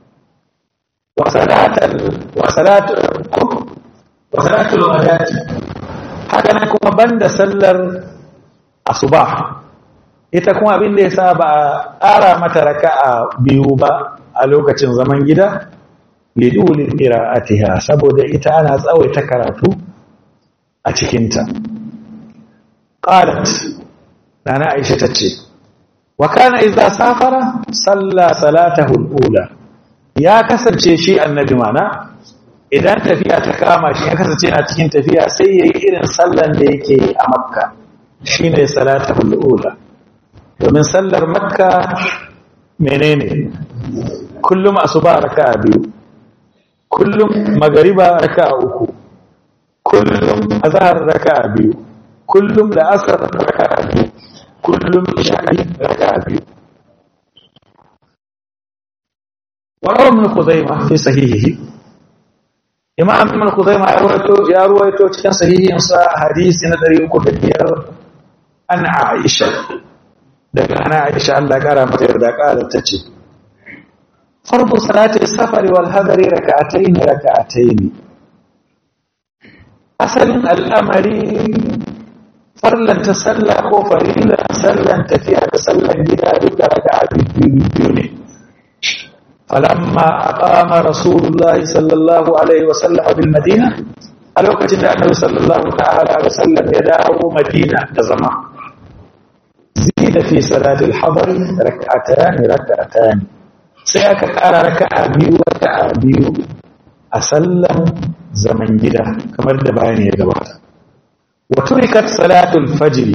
Speaker 3: wasalatul ghadati haka nan kuma banda sallar asuba ita kuma abin da ya sa ba a ƙara mata raka'a biyu ba a lokacin zaman gida lidulin qira'atiha saboda ita ana tsawaita karatu a cikinta qalat nana aisha tace wa kana idza safara salla salatahu al-ula ya kasance shi annabi mana idan tafiya ta kama shi ya kasance a cikin tafiya sai yayi irin sallan da yake a makka shine salatul ula domin sallar makka menene kullum asuba raka'a biyu kullum magariba raka'a uku kullum azhar raka'a biyu kullum da asar raka'a biyu kullum isha'i raka'a biyu وروى ابن خزيمة في صحيحه إمام ابن خزيمة يا رويته كان صحيح حديث ندري أكو بكير an Aisha daga ana Aisha Allah kara mata yarda kala tace farko salatul safari wal hadari raka'atayn raka'atayn asalin al'amari farlan ta sallah ko farilla sallan tafiya da sallan gida duka raka'a biyu ne falamma aqama rasulullahi sallallahu alaihi wasallam bil madina a lokacin da annabi sallallahu ta'ala alaihi wasallam ya dawo madina da zama zida fi salatul hadar rak'atan rak'atan sai aka ƙara raka'a biyu raka'a biyu a sallan zaman gida kamar da bayani ya gabata wa turikat salatul fajr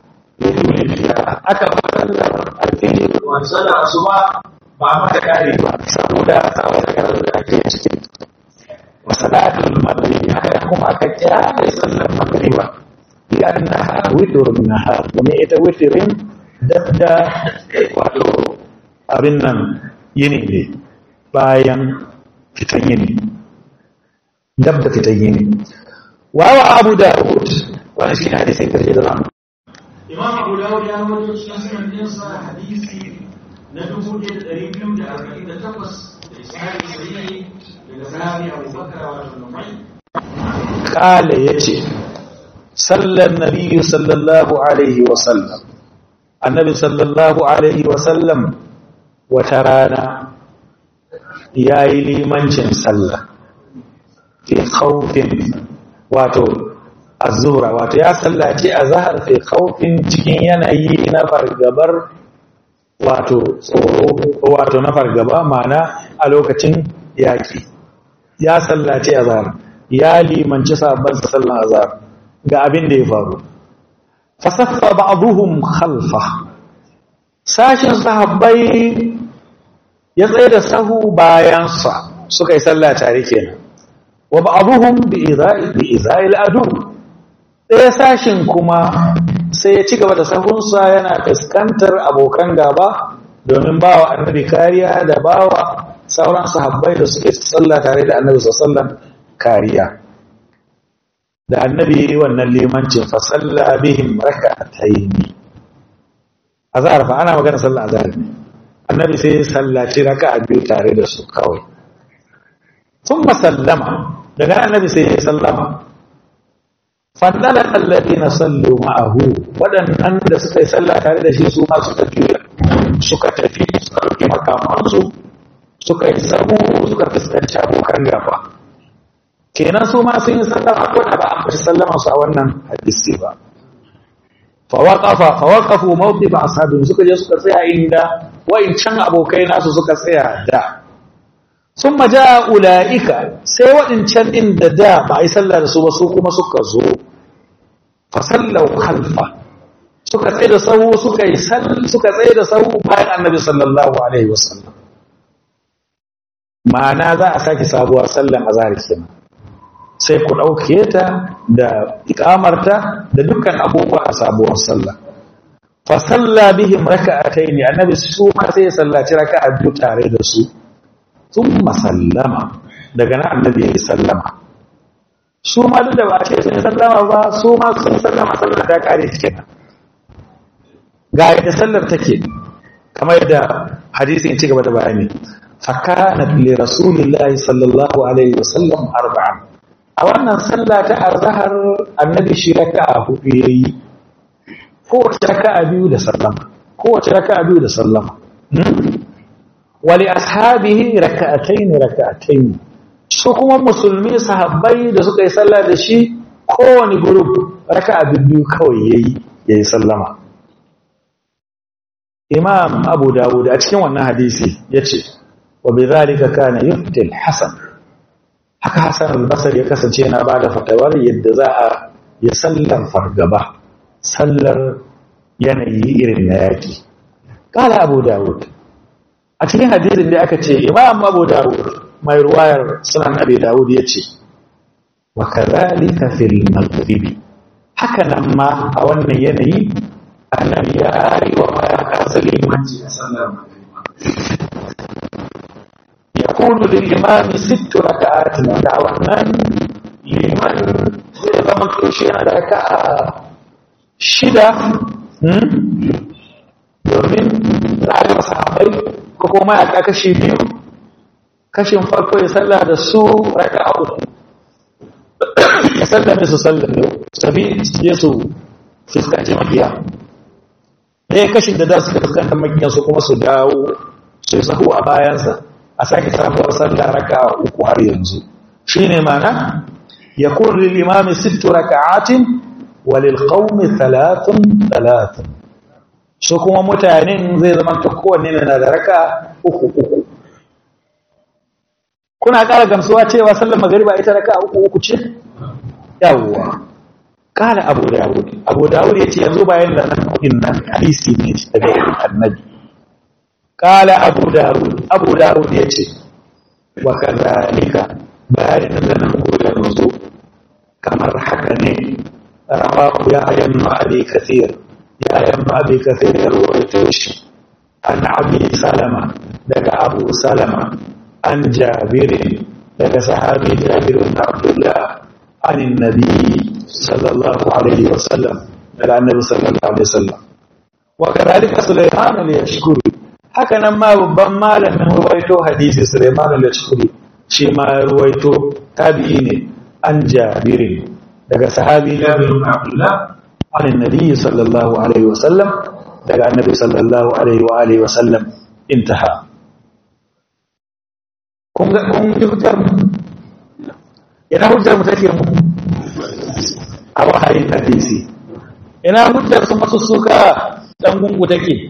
Speaker 3: aka sallar alfijir wa sallar asuba ba mata kare ba saboda saboda karar da ake cikin wa salatul maghrib haka kuma aka kira da sallar magriba liannaha witrun nahar kuma ita witrin dabda wato abin nan yini ne bayan fitan yini dab da fitan yini wawa abu dawud wani shi ne sai karshe da zamu
Speaker 4: imam abu dawud ya rawaito cikin sunan dinsa hadisi na dubu ɗaya da ɗari biyu da arba'in da takwas da isnadi sahihi daga sahabi abu bakar wato numai
Speaker 3: kala yace sallan nabiyyu sallallahu alaihi wa sallam annabi sallallahu alaihi wa sallam wata rana yayi limancin sallah fi khawfin wato azura wato ya sallaci azhar fi khawfin cikin yanayi na fargabar wato tsoro wato na fargaba mana a lokacin yaki ya sallaci azhar ya limanci sabon sallan azhar ga abin da ya faru fasaffa ba'dhum khalfa sashin sahabbai ya tsaye da sahu bayansa suka yi sallah tare kenan wa ba'dhum bi idha'i bi idha'il adu ɗaya sashin kuma sai ya ci gaba da sahunsa yana fuskantar abokan gaba domin bawa annabi kariya da bawa sauran sahabbai da suke sallah tare da annabi sallallahu kariya da annabi wannan limancin fa salla bihim rak'atayn azhar fa ana magana sallah azhar annabi sai ya sallaci raka'a biyu tare da su kawai thumma sallama daga annabi sai ya sallama fandala alladhina sallu ma'ahu wadannan da suka yi sallah tare da shi su ma suka juya suka tafi suka ɗauki makamansu suka yi sabu suka fuskanci abokan gaba kenan su ma sun yi sallama ko da ba a fashi sallama su a wannan hadisi ba fawaqafa fawaqafu mawqif ashabin suka je suka tsaya inda can abokai nasu suka tsaya da summa jaa ulaika sai waɗancan din da da ba a yi sallah da su ba su kuma suka zo fa sallau khalfa suka tsaye da sahu suka yi suka tsaye da sahu bayan annabi sallallahu alaihi wasallam ma'ana za a sake sabuwar sallan azhar kenan sai ku dauke ta da ikamarta da dukkan abubuwa a sabuwar sallah fa salla bihim raka'atayn annabi su ma sai ya sallaci raka'a biyu tare da su thumma sallama daga nan annabi ya sallama su ma duk da ba ce sun sallama ba su ma sun sallama sallar ta kare kenan ga yadda sallar take kamar yadda hadisin ci gaba da bayani fakanat li rasulillahi sallallahu alaihi wasallam arba'an a wannan sallah ta azhar annabi shi raka'a hudu yayi kowace raka'a biyu da sallama kowace raka'a biyu da sallama wa li ashabihi raka'atayn raka'atayn su kuma musulmi sahabbai da suka yi sallah da shi kowane group raka'a biyu kawai yayi yayi sallama imam abu dawud a cikin wannan hadisi ya ce wa bi zalika kana yufti al-hasan haka hasan al-basri ya kasance yana ba da fatawar yadda za a ya sallar fargaba sallar yanayi irin na yaki kala abu dawud a cikin hadisin da aka ce imam abu dawud mai ruwayar sunan abi dawud ya ce wa kadhalika fil maghribi haka nan ma a wannan yanayi annabi ya yi wa mayaka limanci a sallar ya kunu da imami sittu raka'atin da wannan liman zai zama toshe yana da raka'a shida domin za a yi masa haɓai ko kuma mayaka kashi biyu kashin farko ya salla da su raka'a uku ya sallame su sallame tafi je su fuskanci makiya ɗaya kashin da za su fuskanta makiya su kuma su dawo su sahu a bayansa a sake sabuwar sallah raka'a uku har yanzu shine mana yakun lil imami sittu raka'atin wa lil qaumi thalathun thalathun su kuma mutanen zai zama ta kowanne na da raka uku uku kuna ƙara gamsuwa cewa sallar magariba ita raka uku uku ce yawwa ƙara abu dawud abu dawud ya ce yanzu bayan da nan kudin nan hadisi ne daga annabi ƙala abu dawud abu dawud ya ce wa kazalika bayan da nan kudin yanzu kamar haka ne rawahu ya ayyana abi kathir ya ayyana abi kathir ya rawaito shi an abi salama daga abu salama an jabir daga sahabi jabir bin abdullah an annabi sallallahu alaihi wasallam daga annabi sallallahu alaihi wasallam wa kadhalika sulaiman al-yashkuri haka nan ma babban malamin ruwaito hadisi sulaiman al-yashkuri shi ma ruwaito tabi'i ne an jabirin daga sahabi jabir bin abdullah an annabi sallallahu alaihi wasallam daga annabi sallallahu alaihi wa alihi wasallam intaha kun ga kun ji hujjar mu ina hujjar mu take mu a wahayin hadisi ina hujjar su masu suka dan gungu take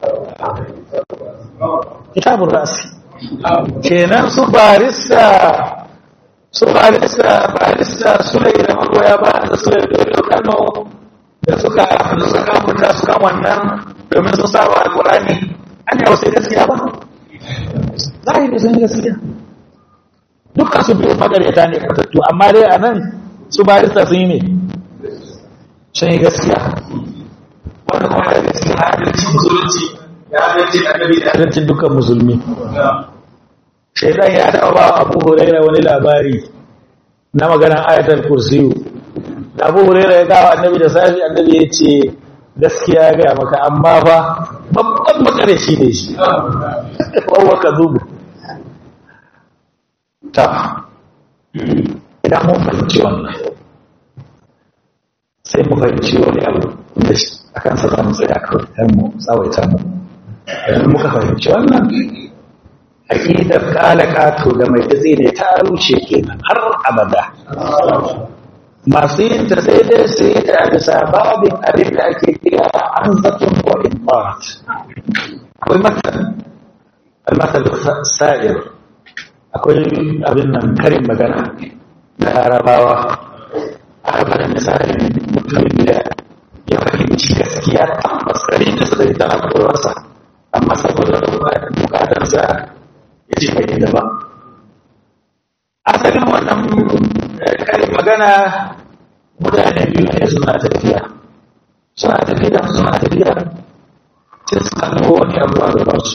Speaker 3: kitabun rasi kenan su barista su barista barista suna yi da magoya ba da su da dole kano da suka da suka mutu suka wannan domin sun saba alkurani an yawa sai gaskiya ba zahiri sun gaskiya dukkan su biyu magaryata ne kwatattu amma dai a nan su barista sun yi ne sun yi gaskiya wanda kuma da gaskiya adalcin musulunci ya adalcin annabi da adalcin dukkan musulmi shaidan ya taɓa ba abu huraira wani labari na maganar ayatul kursiyu da abu huraira ya kawo annabi da safi annabi ya ce gaskiya ya gaya maka amma fa babban makare shi ne shi wawa ka zubu ta idan mun fahimci wannan sai mu fahimci wani abu da a kan sa zamu tsaya kawai dan mu tsawaita mu idan muka fahimci wannan aƙidar ƙalaƙato da mai datse ne ta rushe kenan har abada masu yin ta sai dai su yi ta da sababin abin da ake kira an zaton ko imbat akwai matsal almatsal sa'ir akwai abin nan karin magana da larabawa a haɓar misalin mutumin da ya fahimci gaskiya tabbas ɗari da suka yi ta haƙurarsa amma saboda bukatarsa ya ce bai da ba asalin wannan karin magana mutane biyu ne suna tafiya suna tafiya suna tafiya sai suka nufo wani abu a gabansu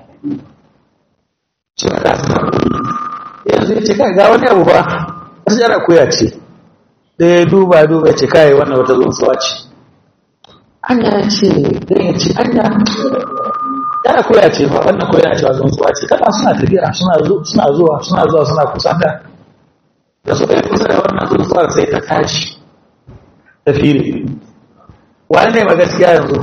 Speaker 3: suna da suna yanzu ya ce kai ga wani abu ba wasu yara kuya ce da ya duba duba ce kai wannan wata tsuntsuwa ce anya ce da ya ce anya yana koya ce ba wannan koya cewa tsuntsuwa ce kana suna tafiya suna suna zuwa suna zuwa suna kusa da da suka yi kusa da wannan tsuntsuwar sai ta tashi ta fili wani ne magaskiya yanzu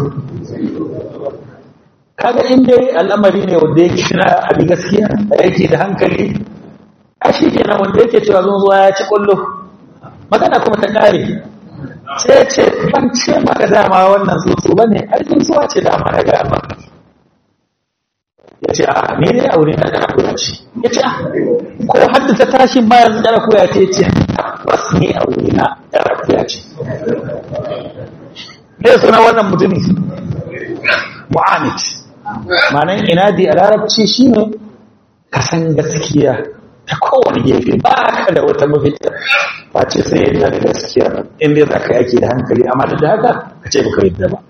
Speaker 3: kaga in dai al'amari ne wanda ya kira abin gaskiya da yake da hankali a shi kenan wanda yake cewa tsuntsuwa ya ci kullu magana kuma ta kare sai ce ban ce maka dama wannan tsuntsu ba ne ai tsuntsuwa ce dama na ga maka ya ce a ne ne a wurin da kana koya ce ya ce ko hadda ta tashi ma yanzu kana koya ce ce bas ne a wurin na kana koya ce me suna wannan mutumi mu'anit ma'anan inadi a larabci shine ka san gaskiya ta kowane gefe ba ka da wata mafita face sai yadda da gaskiya inda za ka yake da hankali amma da haka ka ce baka yadda ba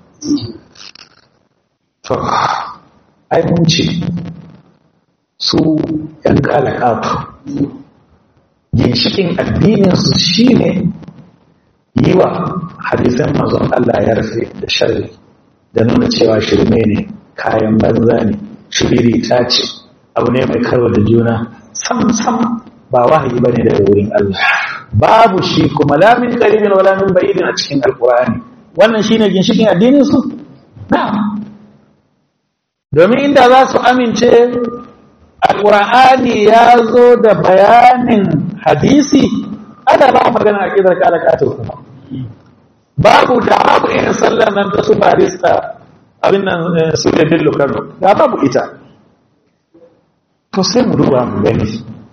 Speaker 3: to ai mun ce su ‘yan kalakatu ginshikin addininsu shi ne yi wa hadisan mazan Allah ya rufe da sharri da nuna cewa shirme ne kayan banza ne shiriri ta ce abu ne mai karo da juna sam sam ba wahayi bane daga wurin Allah babu shi kuma la min qaribin wala min ba'idin a cikin alqur'ani wannan shine ginshikin addinin su na'am domin inda za su amince alqur'ani ya zo da bayanin hadisi ana ba magana a kidar kala katul kuma babu da babu irin sallar nan ta su barista abin nan su da dillo kano da babu ita to sai mu duba mu gani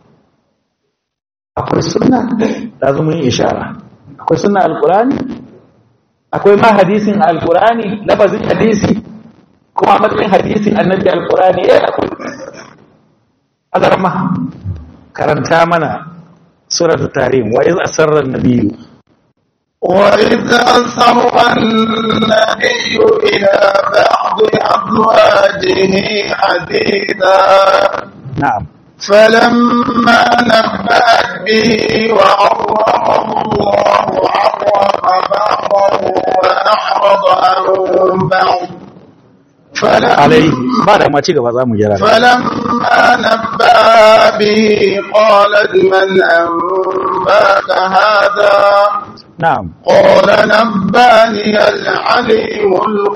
Speaker 3: akwai sunna da zama yin ishara akwai sunna alkurani akwai ma hadisin alkurani lafazin hadisi kuma matsayin hadisin annabi alkurani ya akwai azarma karanta mana suratul tarim wa iz asarra an-nabiyyu
Speaker 2: وإذ أسر النبي إلى بعض أزواجه حديثا
Speaker 3: نعم
Speaker 2: فلما نبأت به وعرفه الله عرف بعضه وأعرض عن بعض فلما
Speaker 3: عليه بعد ما ci gaba za mu gyara
Speaker 2: فلما نبأ به قالت من أنباك هذا
Speaker 3: na'am
Speaker 2: قال نباني العليم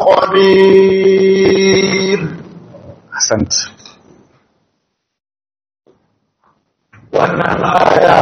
Speaker 2: الخبير
Speaker 3: ahsant wannan aya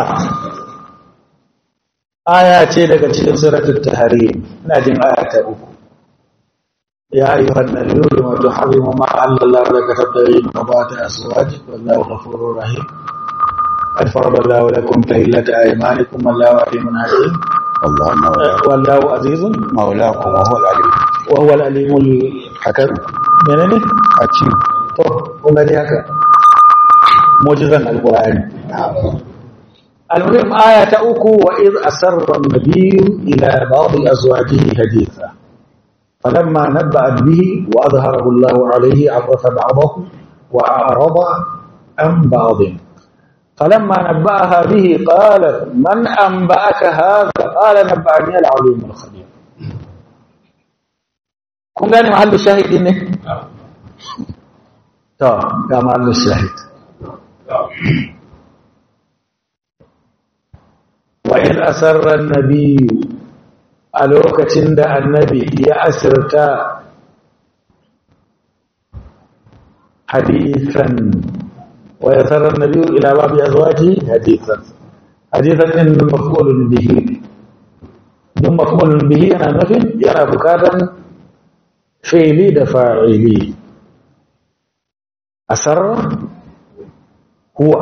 Speaker 3: aya ce daga cikin suratul tahrim ina jin aya ta uku ya ayyuhan nabiyyu lima tuharrimu ma Allah laka tabtaghi mabata azwajik wallahu ghafurur rahim قد فرض الله لكم تهلة أيمانكم والله عليم حكيم والله عزيز
Speaker 2: مولاكم وهو العليم
Speaker 3: وهو العليم الحكيم menene
Speaker 2: حكيم
Speaker 3: to kun gani haka mu'jizan alqur'ani المهم آية أكو وإذ أسر النبي إلى بعض أزواجه حديثا فلما نبأت به وأظهره الله عليه عرف بعضه وأعرض عن بعض فلما نبأها به قالت من أنبأك هذا قال نبأني العليم الخبير kun gane mahallin shahidi ne? to ga mahallin shahid وإذ أسر النبي a lokacin da annabi ya asirta hadithan wa ya sarar nabi ila babu ya zuwa ji hadithan hadithan ɗin mafulun bihi don mafulun bihi yana nufin yana bukatan fi'ili da fa'ili asar huwa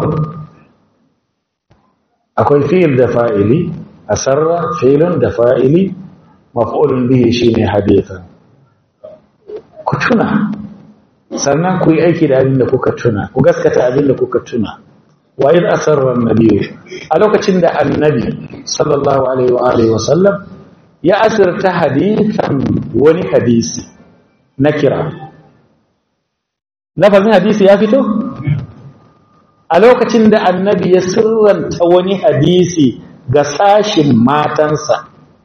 Speaker 3: akwai fi'il da fa'ili asarra fi'ilun da fa'ili maf'ulun bihi shine hadithan ku tuna sannan ku yi aiki da abin da kuka tuna ku gaskata abin da kuka tuna wa id asarra annabi a lokacin da annabi sallallahu alaihi wa alihi wa sallam ya asirta hadithan wani hadisi na kira lafazin hadisi ya fito a lokacin da annabi ya sirranta wani hadisi ga sashin matansa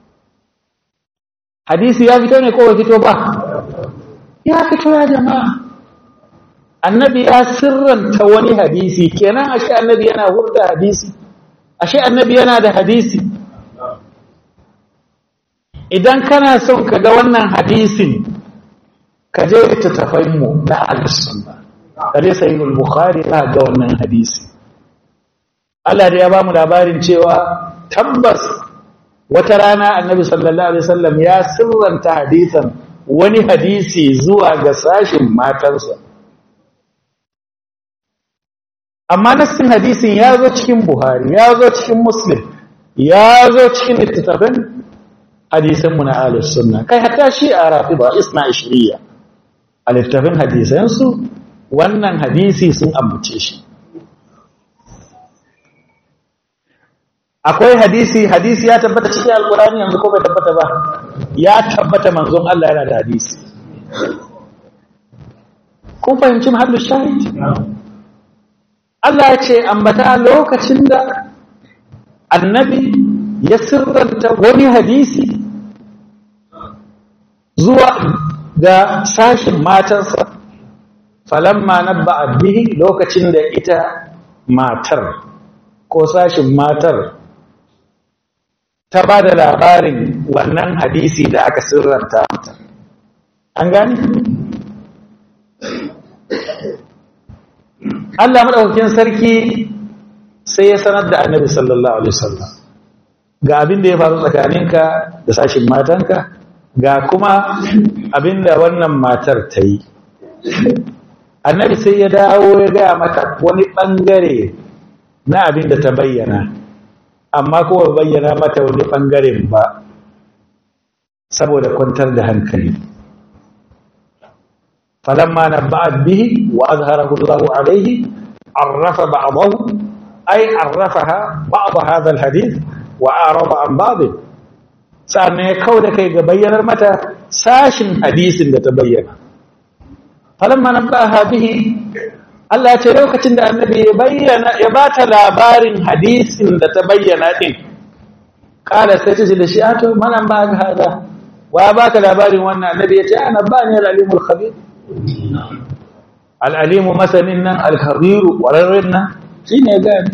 Speaker 3: hadisi ya fito ne ko bai fito ba ya fito ya jama'a annabi ya sirranta wani hadisi kenan ashe annabi yana hurda hadisi ashe annabi yana da hadisi idan kana son ka ga wannan hadisin ka je littattafanmu na al-sunna kare sahihul bukhari za ga wannan hadisi Allah da ya ba mu labarin cewa tabbas wata rana annabi sallallahu alaihi wasallam ya sirranta hadisan wani hadisi zuwa ga sashin matarsa amma nassin hadisin ya zo cikin buhari ya zo cikin muslim ya zo cikin littattafan hadisanmu na ahlus sunna kai hatta shi a rafida isna ishriya a littattafan hadisansu wannan hadisi sun ambace shi akwai hadisi hadisi ya tabbata cikin alkurani yanzu ko bai tabbata ba ya tabbata manzon Allah yana da hadisi kun fahimci mahallin shahid Allah ya ce ambata lokacin da annabi ya sirranta wani hadisi zuwa ga sashin matansa falamma nabba'a bihi lokacin da ita matar ko sashin matar ta ba da labarin wannan hadisi da aka sirranta mata an gani? Allah maɗaukakin sarki sai ya sanar da annabi sallallahu alaihi wasallam ga abin da ya faru tsakaninka da sashin matanka ga kuma abin da wannan matar ta yi annabi sai ya dawo ya gaya mata wani ɓangare na abin da ta bayyana amma kuma bayyana mata wani ɓangaren ba saboda kwantar da hankali falamma nabba'at bihi wa azharahu Allahu alayhi arrafa ba'dahu ay arrafaha ba'd hadha alhadith wa arada an ba'd sannan ya kauda kai ga bayyanar mata sashin hadisin da ta bayyana falamma nabba'aha bihi Allah ya ce lokacin da annabi ya bayyana ya bata labarin hadisin da ta bayyana din kala sai ce da shi ato manan ba ga hada wa baka labarin wannan annabi ya ce ana ba ni al-alimul khabir al-alimu masanin nan al-khabir wararren nan shine gani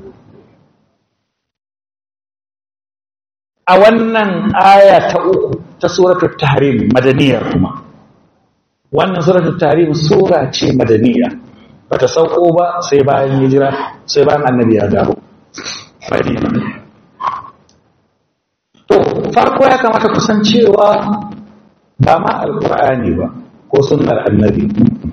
Speaker 3: a wannan aya ta uku ta suratul tahrim madaniya kuma wannan suratul tahrim sura ce madaniya bata sauko ba sai bayan hijira sai bayan annabi ya dawo madina to farko ya kamata kusan cewa ba ma alqur'ani ba ko sunnar annabi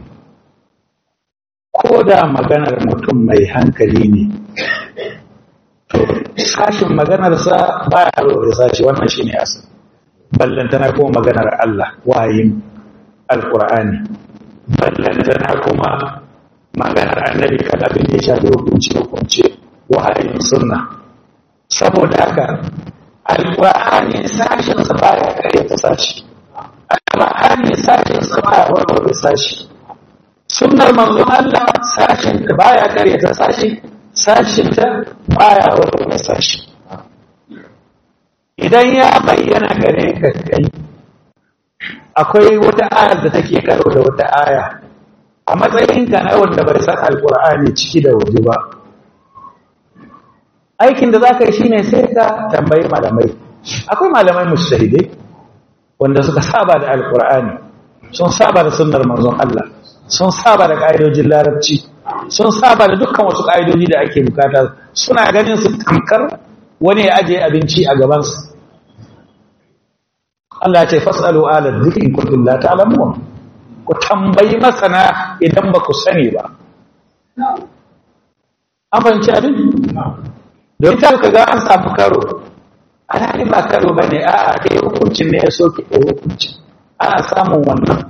Speaker 3: ko da maganar mutum mai hankali ne to sashin maganarsa ba ya da sashi wannan shine asali ballantana kuma maganar Allah wayin alqur'ani ballantana kuma maganar annabi kan abin da ya shafi hukunci hukunci wahayin sunna saboda haka alƙur'ani sashen sa baya kare ta sashi alƙur'ani sashen sa baya warware sashi sunnar manzon Allah sashen ta baya kare ta sashi sashen ta baya warware sashi idan ya bayyana gare ka kai akwai wata ayar da take karo da wata aya a matsayinka na wanda bai san alkur'ani ciki da waje ba aikin da za ka yi shi ne sai ka tambayi malamai akwai malamai mustahidai wanda suka saba da alkur'ani sun saba da sunnar manzon Allah sun saba da ƙa'idojin larabci sun saba da dukkan wasu ƙa'idoji da ake bukata suna ganin su tamkar wani ya ajiye abinci a gabansu Allah ce fasalu ala dhikri in kuntum la ta'lamun ku tambayi masana idan ba ku sani ba. An fahimci abin? Don ta ka ga an samu karo, ana ne ba karo ba ne a a ɗaya hukuncin ne ya soke ɗaya hukuncin, ana samun wannan.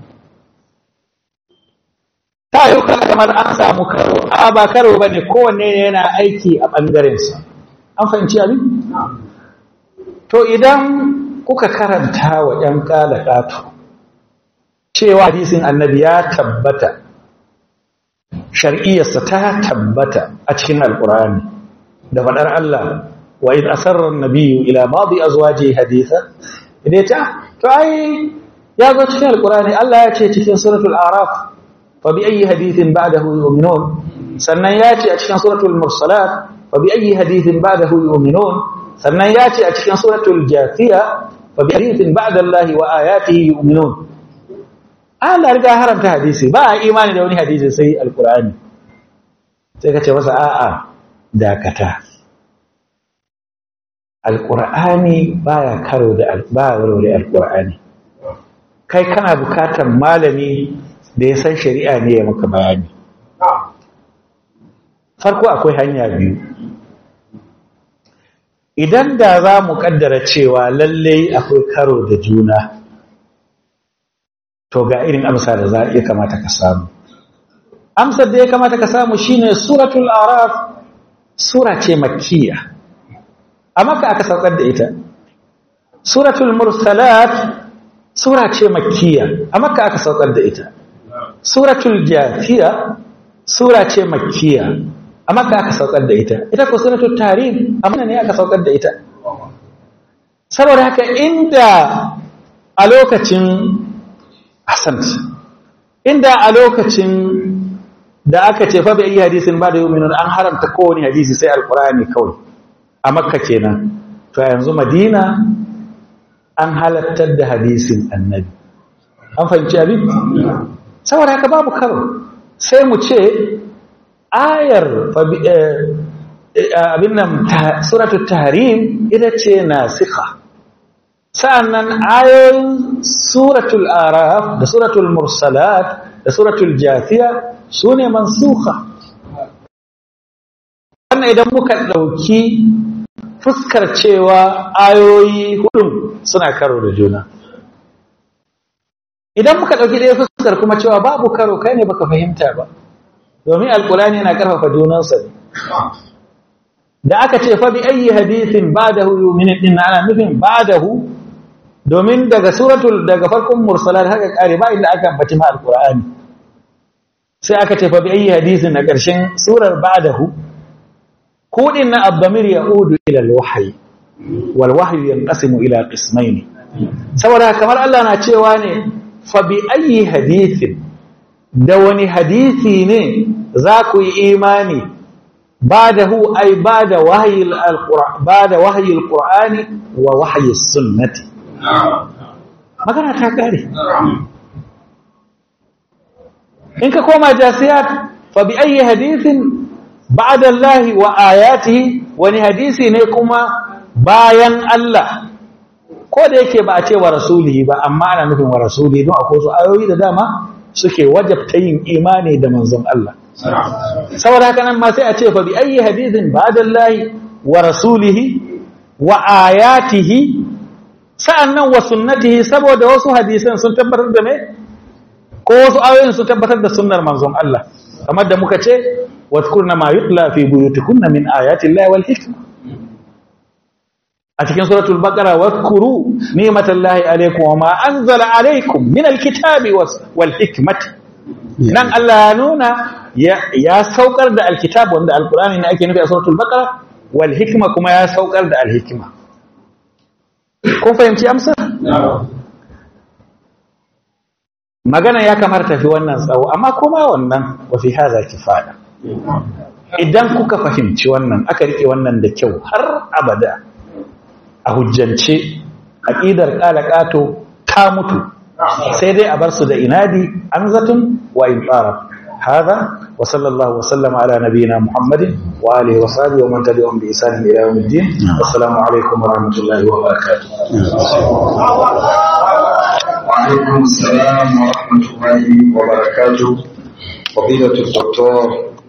Speaker 3: Ta yi kan kamar an samu karo, a ba karo ba ne kowanne yana aiki a ɓangarensa. An fahimci abin? To idan kuka karanta wa ‘yan ƙala ƙato, cewa hadisin annabi ya tabbata shar'iyyarsa ta tabbata a cikin alkur'ani da faɗar Allah wa in asarra nabiyyu ila ba'dhi azwaji haditha idan ta to ai ya zo cikin alkur'ani Allah ya ce cikin suratul araf fa bi ayyi hadithin ba'dahu yu'minun sannan ya ce a cikin suratul mursalat fa bi ayyi hadithin ba'dahu yu'minun sannan ya ce a cikin suratul jathiya fa bi hadithin ba'da Allah wa ayatihi yu'minun Allah riga haramta hadisi ba a imani da wani hadisi sai alkur'ani sai ka ce masa a'a dakata alkur'ani baya karo da baya warware alkur'ani kai kana bukatar malami da ya san shari'a ne ya maka bayani farko akwai hanya biyu idan da za mu kaddara cewa lallai akwai karo da juna to ga irin amsa da za ya kamata ka samu amsar da ya kamata ka samu shine suratul araf sura ce makkiya a maka aka saukar da ita suratul mursalat sura ce makkiya a maka aka saukar da ita suratul jafiya sura ce makkiya a maka aka saukar da ita ita ko suratul tarih amma ne aka saukar da ita saboda haka inda a lokacin Hassan inda a lokacin da aka ce fa bai hadisin ba da yuminun an haramta kowane hadisi sai alkur'ani kawai a makka kenan to yanzu madina an halattar da hadisin annabi an fahimci abin saboda haka babu karo sai mu ce ayar abin nan suratul tahrim ita ce nasikha sa'annan ayoyin suratul araf da suratul mursalat da suratul jafiya su ne mansuka wannan idan muka ɗauki fuskar cewa ayoyi hudun suna karo da juna idan muka ɗauki ɗaya fuskar kuma cewa babu karo kai ne baka fahimta ba domin alkulani yana ƙarfafa junansa ne da aka ce fa bi ayi hadithin ba'dahu yu'minu din ana nufin ba'dahu domin daga suratul daga farkon mursalat haka kare ba inda aka ambaci ma alqur'ani sai aka ce fa bi ayi hadithin na karshen surar ba'dahu kudin na abdamir yaudu ila alwahyi wal wahyu yanqasimu ila qismayn saboda kamar Allah na cewa ne fa bi ayi hadithin da wani hadisi ne za ku yi imani بعده أي بعد وحي القرآن بعد وحي القرآن ووحي السنة magana ta kare in ka koma jasiyat fa bi ayi hadithin ba'da Allah wa ayatihi wani hadisi ne kuma bayan Allah ko da yake ba a ce wa rasulihi ba amma ana nufin wa rasulihi don akwai su ayoyi da dama suke wajabta yin imani da manzon Allah saboda haka nan ma sai a ce fa bi ayi hadithin ba'dallahi wa rasulihi wa ayatihi sa'annan wa sunnatihi saboda wasu hadisan sun tabbatar da me ko wasu ayoyin sun tabbatar da sunnar manzon Allah kamar da muka ce wadhkurna ma yutla fi buyutikunna min ayati llahi wal hikma a cikin suratul baqara wadhkuru ni'matallahi alaykum wa ma anzala alaykum min alkitabi wal hikmati nan Allah ya nuna ya saukar da alkitab wanda alkurani ne ake nufi a suratul baqara wal hikma kuma ya saukar da alhikma kun fahimci amsa magana ya kamar tafi wannan tsawo amma kuma wannan wa fi hadha kifaya idan kuka fahimci wannan aka rike wannan da kyau har abada a hujjance aqidar qalaqato ta mutu sai dai a bar su da inadi an zatun wa in tsara هذا وصلى الله وسلم على نبينا محمد وآله وصحبه ومن تبعهم بإحسان إلى يوم الدين والسلام عليكم ورحمة الله وبركاته
Speaker 1: وعليكم السلام ورحمة الله وبركاته فضيلة الدكتور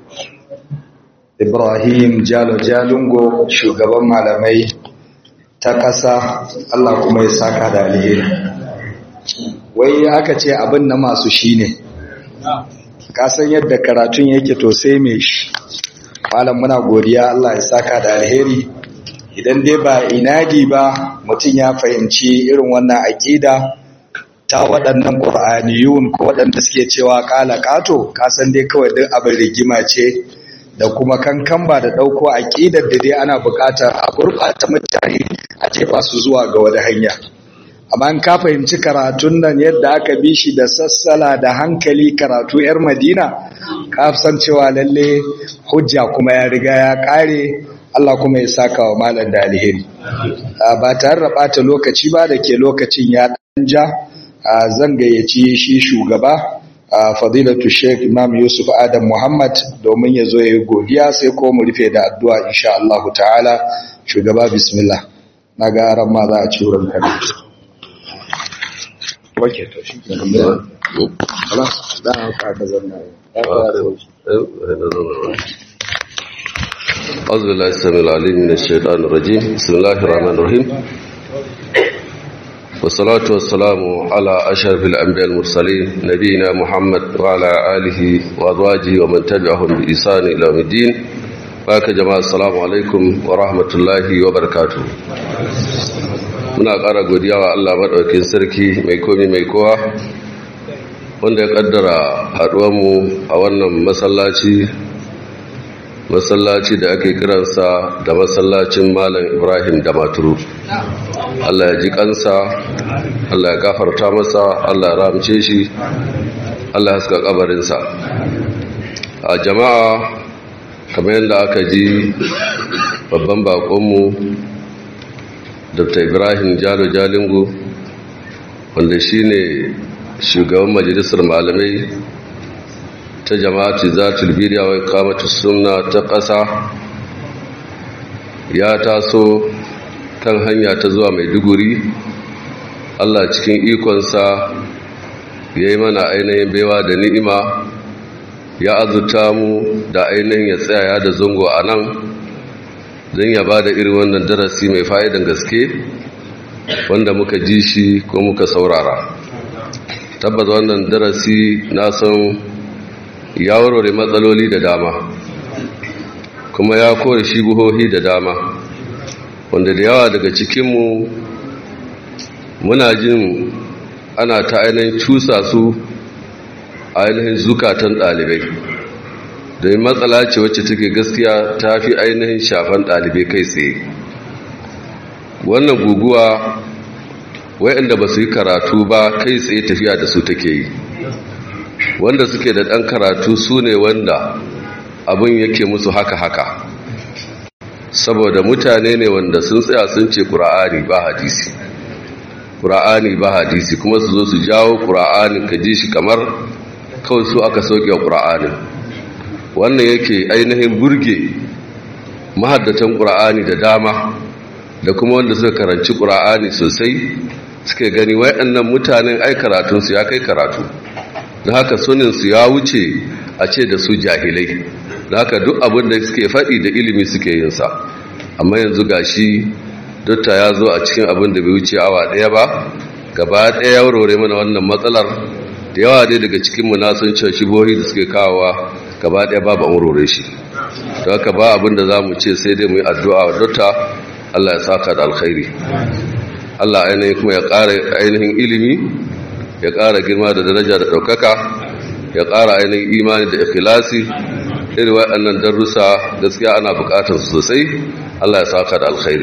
Speaker 1: إبراهيم جالو جالونغو shugaban malamai ta ƙasa Allah kuma ya saka da alheri wai aka ce abin na masu shine kasan yadda karatun yake to sai mai shi malam muna godiya Allah ya saka da alheri idan dai ba inadi ba mutum ya fahimci irin wannan aƙida ta waɗannan ƙur'aniyun ko waɗanda suke cewa ƙala ƙato kasan dai kawai duk abin rigima ce da kuma kankan ba da ɗauko aƙidar da dai ana buƙatar a gurɓata mutane a jefa su zuwa ga wani hanya amma in ka fahimci karatun nan yadda aka bi shi da sassala da hankali karatu 'yar madina ka san cewa lalle hujja kuma ya riga ya kare Allah kuma ya saka wa malam da alheri ba tare da bata lokaci ba da ke lokacin ya ja zan gayyaci shi shugaba fadilatu sheikh imam yusuf adam muhammad domin ya zo ya yi godiya sai ko mu rufe da addu'a insha Allah ta'ala shugaba bismillah na ga ran ma za a ci wurin karatu wake to shi ke nan خلاص da haka ka zanna
Speaker 5: أعوذ بالله السميع العليم من الشيطان الرجيم بسم الله الرحمن الرحيم والصلاة والسلام على أشرف الأنبياء المرسلين نبينا محمد وعلى آله وأزواجه ومن تبعهم بإحسان إلى يوم الدين بارك جماعة السلام عليكم ورحمة الله وبركاته muna ƙara godiya wa Allah maɗaukin sarki mai komi mai kowa wanda ya ƙaddara haɗuwanmu a wannan masallaci masallaci da ake kiransa da masallacin malam ibrahim da maturu Allah ya ji kansa Allah ya gafarta masa Allah ya ramce shi Allah ya haska kabarinsa a jama'a kamar yadda aka ji babban bakonmu dr ibrahim jalo jalingo wanda shine shugaban majalisar malamai ta jama'ati za tulbiriya wai kamata suna ta ƙasa ya taso kan hanya ta zuwa maiduguri allah cikin ikonsa ya yi mana ainihin baiwa da ni'ima ya azuta mu da ainihin ya tsaya da zango a nan don ya ba da irin wannan darasi mai fa'idan gaske wanda muka ji shi ko muka saurara tabbas wannan darasi na san ya warware matsaloli da dama kuma ya kore shigohohi da dama wanda da yawa daga cikinmu muna jin ana ta ainihin cusa su ainihin zukatan ɗalibai domin matsala ce wacce take gaskiya ta fi ainihin shafan ɗalibai kai tsaye wannan guguwa wayanda ba su yi karatu ba kai tsaye tafiya da su take yi wanda suke da ɗan karatu su ne wanda abin yake musu haka-haka saboda mutane ne wanda sun tsaya sun ce ƙura'ani ba hadisi ƙura'ani ba hadisi kuma su zo su jawo ƙura'ani ka ji shi kamar kawai su aka sauke ƙura'ani wannan yake ainihin burge mahaddatan ƙura'ani da dama da kuma wanda suka karanci ƙura'ani sosai suke gani waɗannan mutanen ai karatunsu ya kai karatu da haka suninsu ya wuce a ce da su jahilai da haka duk abin da suke faɗi da ilimi suke yinsa amma yanzu gashi dotta ya zo a cikin abin da bai wuce awa ɗaya ba gaba ɗaya ya warware mana wannan matsalar da yawa dai daga cikinmu na sun cewa shibohi da suke kawowa gaba ɗaya babu an warware shi da haka ba abin da za mu ce sai dai mu yi addu'a wa dotta allah ya saka da alkhairi allah ainihin kuma ya ƙara ainihin ilimi ya ƙara girma da daraja da ɗaukaka ya ƙara ainihin imani da ikhlasi irin waɗannan darussa gaskiya ana buƙatar su sosai Allah ya saka da alkhairi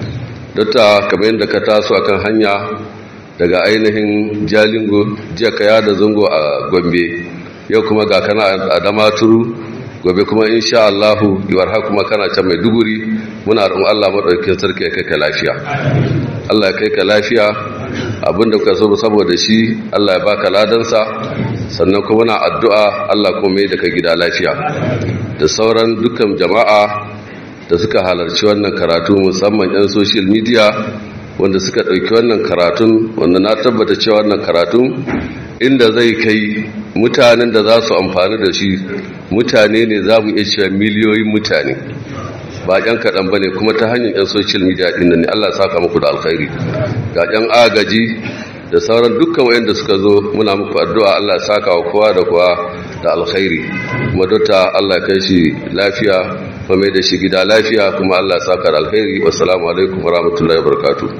Speaker 5: datta kamar yadda ka taso akan hanya daga ainihin jalingo jiya ka yada zango a gombe yau kuma ga kana a damaturu gobe kuma insha Allah yiwar haka kuma kana can mai duguri muna roƙon Allah madaukakin sarki ya kai ka lafiya Allah ya kai ka lafiya abinda kuka so saboda shi Allah ya baka ladansa sannan kuma na addu'a Allah kuma mai da ka gida lafiya da sauran dukkan jama'a da suka halarci wannan karatu musamman 'yan social media wanda suka ɗauki wannan karatun wanda na tabbata cewa wannan karatun inda zai kai mutanen da za su amfani da shi mutane ne za mu iya cewa miliyoyin mutane ba ƴan kaɗan ba ne kuma ta hanyar 'yan social media ɗin ne Allah saka muku da alkhairi ga 'yan agaji da sauran dukkan wayanda suka zo muna muku addu'a Allah saka wa kowa da kowa da alkhairi kuma dota Allah kai shi lafiya kuma mai da shi gida lafiya kuma Allah saka da alkhairi wassalamu alaikum warahmatullahi wabarakatuh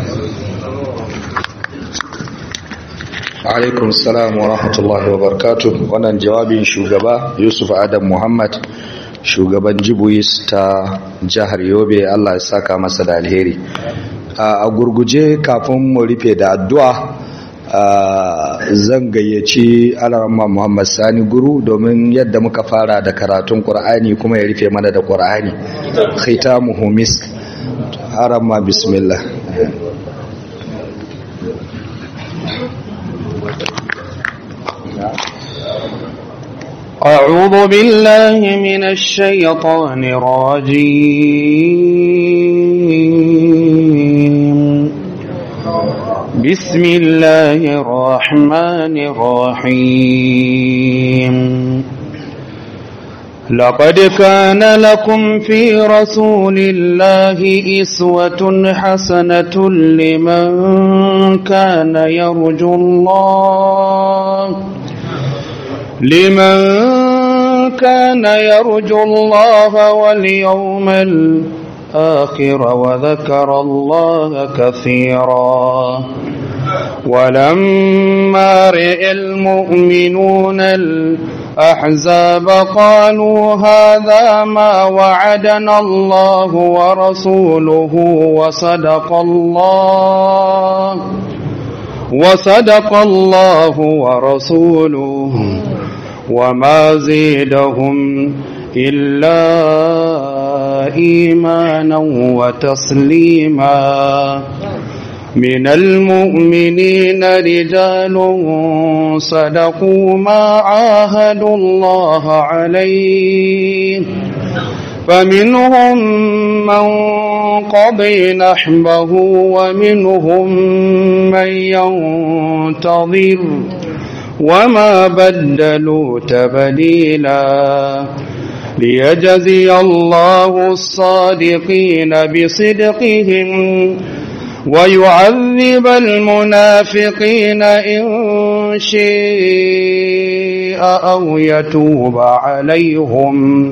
Speaker 6: alaikum salam wa rahmatullahi wa barakatuh wannan jawabin shugaba yusuf adam muhammad shugaban jibuis ta jihar yobe allah ya saka masa da alheri a gurguje kafin mu rufe da addu'a zan gayyaci alarama muhammad sani guru domin yadda muka fara da karatun ƙur'ani kuma ya rufe mana da ƙur'ani khitamuhu misk arama bismillah
Speaker 2: أعوذ بالله من الشيطان الرجيم بسم الله الرحمن الرحيم لقد كان لكم في رسول الله إسوة حسنة لمن كان يرجو الله لمن كان يرجو الله واليوم الآخر وذكر الله كثيرا ولما رئ المؤمنون الأحزاب قالوا هذا ما وعدنا الله ورسوله وصدق الله وصدق الله ورسوله وما زيدهم إلا إيمانا وتسليما من المؤمنين رجال صدقوا ما عاهدوا الله عليه فمنهم من قضي نحبه ومنهم من ينتظر وما بدلوا تبديلا ليجزي الله الصادقين بصدقهم ويعذب المنافقين إن شاء أو يتوب عليهم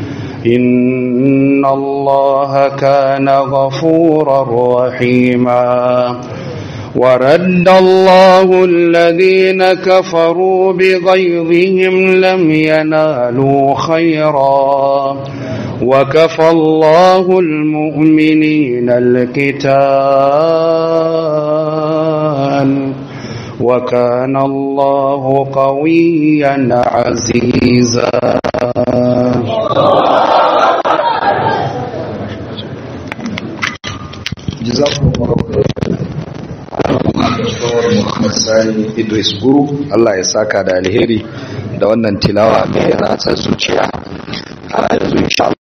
Speaker 2: إن الله كان غفورا رحيما ورد الله الذين كفروا بغيظهم لم ينالوا خيرا وكفى الله المؤمنين القتال وكان الله قويا عزيزا
Speaker 6: Muhammad Sani Idris Guru Allah ya saka da alheri da wannan tilawa mai ratsa zuciya a yanzu insha